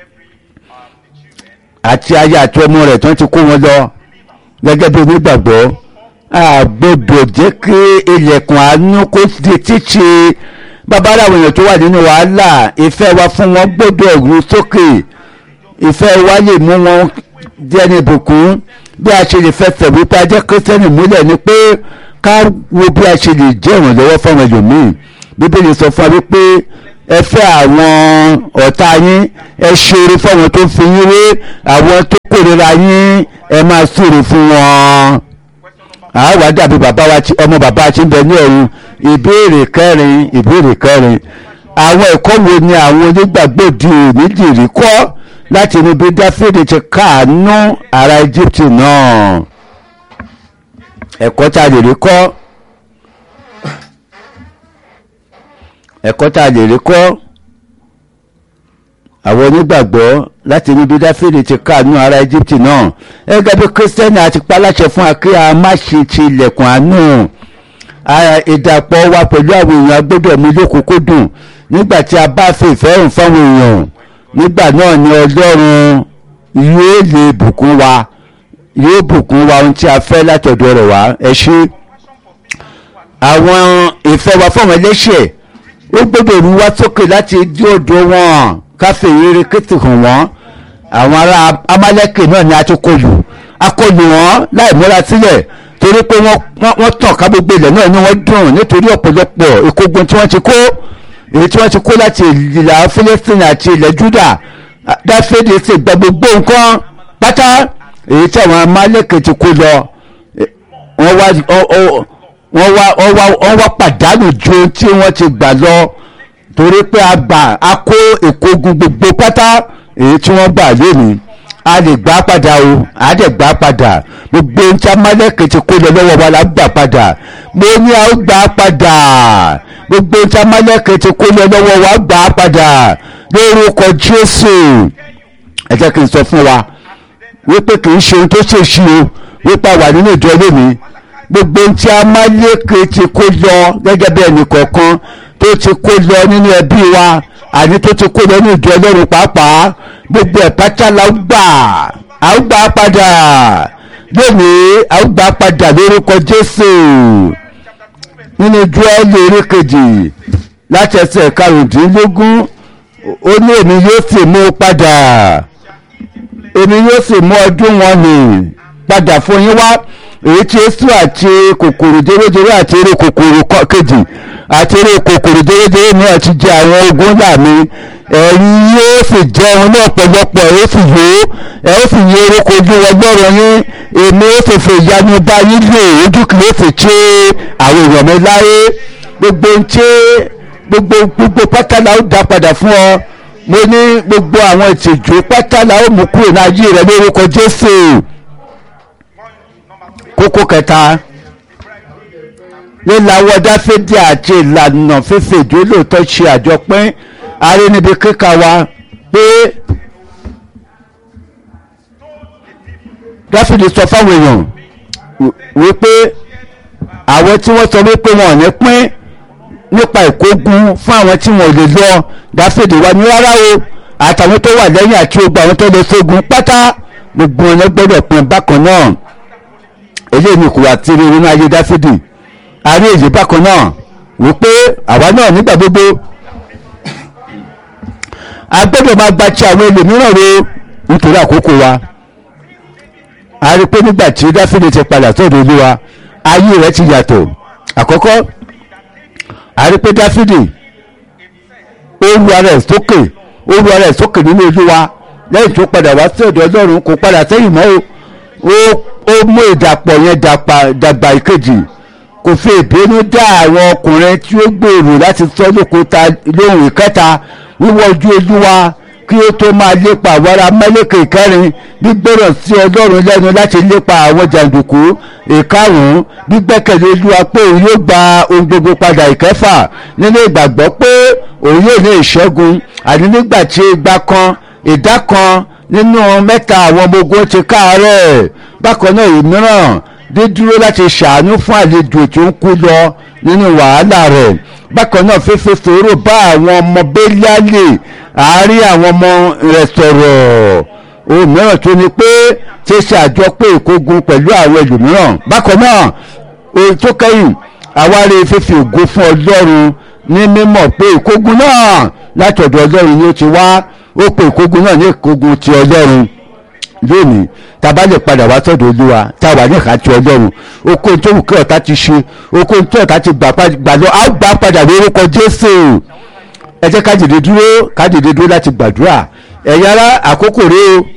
[SPEAKER 2] àti aya àti ọmọ rẹ̀ tí wọ́n ti kó wọn lọ gẹ́gẹ́ bí onígbàgbọ́ àgbọ̀dọ̀ jẹ́ kí ilẹ̀kùn àánú kó di títì bàbára àwọn èèyàn tó wà nínú wàhálà ìfẹ́ wa fún wọn gbọ́dọ̀ rú sókè ìfẹ́ wa lè mú wọn jẹ́ ní ìbùkún bí a ṣe lè fẹsẹ̀ wípé a jẹ́ kírísítẹ́nì múlẹ̀ ni pé ká wo bí a ṣe lè jẹ́ ìrànlọ́wọ́ fún àwọn ẹlòmíì bíbélì sọ fún wa wípé ẹ fẹ́ àwọn ọ̀tá yín ẹ ṣoore fún àwọn tó ń fi yín wé àwọn tó kórìíra yín ẹ máa súre fún wọn àwa dàbí bàbá wa tí ọmọ bàbá tí ń bẹ ní ọ̀run ìbéèrè kẹrin ìbéèrè kẹrin àwọn ẹ̀kọ́ wo ni àwọn onígbàgbọ́ di òní dìrí kọ́ láti inú bí dáfídì ti káàánú ará egypt náà ẹ̀kọ́ tá a lè rí kọ́ ẹ̀kọ́ tá a lè rí kọ́ àwọn onígbàgbọ́ láti inú bí dáfídì ti káàánú ará egypt náà gẹ́gẹ́ bí kírísítẹ́nì àti paláṣẹ fún akí a má ṣe ti ilẹ̀kùn àánú ara ìdàpọ̀ wa pẹ̀lú àwọn èèyàn agbọ́dọ̀ mú lókùnkúndùn nígbà tí a bá fi ìfẹ́ hàn fáwọn èèyàn nígbà náà ni ọlọ́run yóò lè bùkún wa yóò bùkún wa ohun tí a fẹ́ látọ̀dọ̀ rẹ̀ wá ẹ ṣé àwọn ìfẹ́ wa fáwọn ẹlẹ́ṣẹ̀ ó gbọ́dọ̀ rú wá sókè láti dí ọ̀dọ̀ wọn káfí ìrírí kìtì hàn wọ́n àwọn ará amálẹ́kè náà ni a ti kọlù a kọlù wọn láì múra sílẹ̀ torí pé wọ́n wọ́n- wọ́n tàn ká gbogbo ilẹ̀ náà ni wọ́n dùn nítorí ọ̀pọ̀lọpọ̀ ìkógun tí wọ́n ti kó èyí tí wọ́n ti kó láti ìlà Fílístínì àti ilẹ̀ Júdà dáfídì sì gba gbogbo nǹkan pátá èyí tí àwọn amálẹ́kẹ̀ ti kó lọ eh, wọ́n wá ọ- ọ- wọ́n wá wọ́n wá wọ́n wá pàdánù ju ohun tí wọ́n ti gbà lọ torí pé a gbà a kó ìkógun gbogbo pátá èyí tí wọ́n gbà lónìí a lè gbà padà o a lè gbà padà gbogbo ohun tí amálẹ́kẹ̀ ti kó lọ lọ́wọ́ wa la gbà padà mo ní a ó gbà padà gbogbo ohun tí amálẹ́kẹ̀ ti kó lọ lọ́wọ́ wa gbà padà lórúkọ jésù ẹ jẹ́ kí n sọ fún wa wípé kì í ṣe ohun tó ṣèṣì o wípé a wà nínú ìjọ lónìí gbogbo ohun tí amálẹ́kẹ̀ ti kó lọ gẹ́gẹ́ bí ẹnì kọ̀ọ̀kan tó ti kó lọ nínú ẹbí wa àní tó ti kó lọ ní ìjọ ọlọ́run pàápàá gbogbo ẹ̀ pátá la ó gbà á ó gbà á padà lónìí a ó gbà á padà lórúkọ jésù nínú júọ́lì orí kejì láti ẹsẹ̀ karùndínlógún ó ní èmi yóò sì mú padà èmi yóò sì mú ọdún wọn nì padà fún yín wá èyí tí èso àti kòkòrò jẹrẹjẹrẹ àti eré kòkòrò kọ- kejì àti eré kòkòrò jẹrẹjẹrẹ náà ti jẹ àwọn ogun ńlá mi ẹ̀yin yóò sì jẹun ní ọ̀pọ̀lọpọ̀ ẹ̀ ó sì yó ẹ̀ ó sì yí orúkọ ojú ọgbọ́rọ̀ yín èmi ó sì fi ìyanu bá yín lò ojú kìí ó sì ṣe àwọn èèyàn mi láyé gbogbo ń ṣe gbogbo gbogbo pátá la ó dá padà fún ọ mo ní gbogbo àwọn ìtìjú pátá la ó mú kúrò ní ayé rẹ lórúkọ jésù kókó kẹta lílawọ́ dáfídì àti ìlànà fífi ìjólóòtọ́ ṣe àjọpín arí níbi kíkà wa pé dáfídì sọ fáwọn èèyàn wí- wípé àwọn tí wọ́n sọ wípé wọn ò ní pín nípa ìkógun fún àwọn tí wọn ò lè lọ dáfídì wà ní rárá o àtàwọn tó wà lẹ́yìn àti ogun àwọn tó lè sógun pátá gbogbo wọn ló gbọ́dọ̀ pín bákan náà eléyìí ni kò wá tiri nínú ayé dáfídì a rí èyí bákan náà wípé àwa náà nígbà gbogbo a gbọ́dọ̀ máa gba ti àwọn ẹlòmíràn ro nítorí àkókò wa a rí pé nígbà tí dáfídì ti padà sọ́dọ̀ olúwa ayé rẹ̀ ti yàtọ̀ àkọ́kọ́ a rí pé dáfídì ó ru ara ẹ̀ sókè ó ru ara ẹ̀ sókè nínú olúwa lẹ́yìn tó padà wá sí ọ̀dọ̀ ọlọ́run kò padà sẹ́yìn mọ́ o ó ó mú ìdàpọ̀ yẹn dàpà dàgbà ìkejì kò fi ìbínú dá àwọn ọkùnrin tí ó gbèrò láti sọ lókúta lóhùn ìkẹta wíwọ́ ojú olúwa kí ó tó máa lépa àwọn ará mẹ́lẹ́kẹ̀ ìkẹrin gbígbọ́rọ̀ sí ọlọ́run lẹ́nu láti lépa àwọn jàǹdùkú ìkarùn-ún gbígbẹ́kẹ̀lé olúwa pé òun yóò gba ohun gbogbo padà ìkẹfà nínú ìgbàgbọ́ pé òun yóò ní ìṣẹ́gun àní nígbà tí igba kan ìdá kan nínú mẹ́ta àwọn ọmọ ogun ti káàárẹ̀ bákan náà ìmíràn dídúró láti ṣàánú fún àlejò tó ń kú lọ nínú wàhálà rẹ̀ bákan náà fífi sòrò bá àwọn ọmọ bẹ́líálì àárín àwọn ọmọ rẹ̀ sọ̀rọ̀ ohun mìíràn tó ní pé ṣe ṣe àjọpé ìkógun pẹ̀lú àwọn ẹlòmíràn bákan náà ohun tó kẹ́yìn àwárí fífi ògo fún ọlọ́run ní mímọ̀ pé ìkógun náà láti ọ̀dọ̀ ọlọ́run ni ó ti wá ó pe ìkógun náà ní ìkógun ti ọlọ́run lónìí tá a bá lè padà wá sọ́dọ̀ olúwa tá a wà ní ìka ti ọlọ́run oko tó wù kí ọ̀tá ti ṣe oko tó ọ̀tá ti gbà pa- gbà lọ á gbà padà lórúkọ jésù ẹ jẹ́ ká dìde dúró ká dìde dúró láti gbàdúrà ẹ̀yin ará àkókò rèé o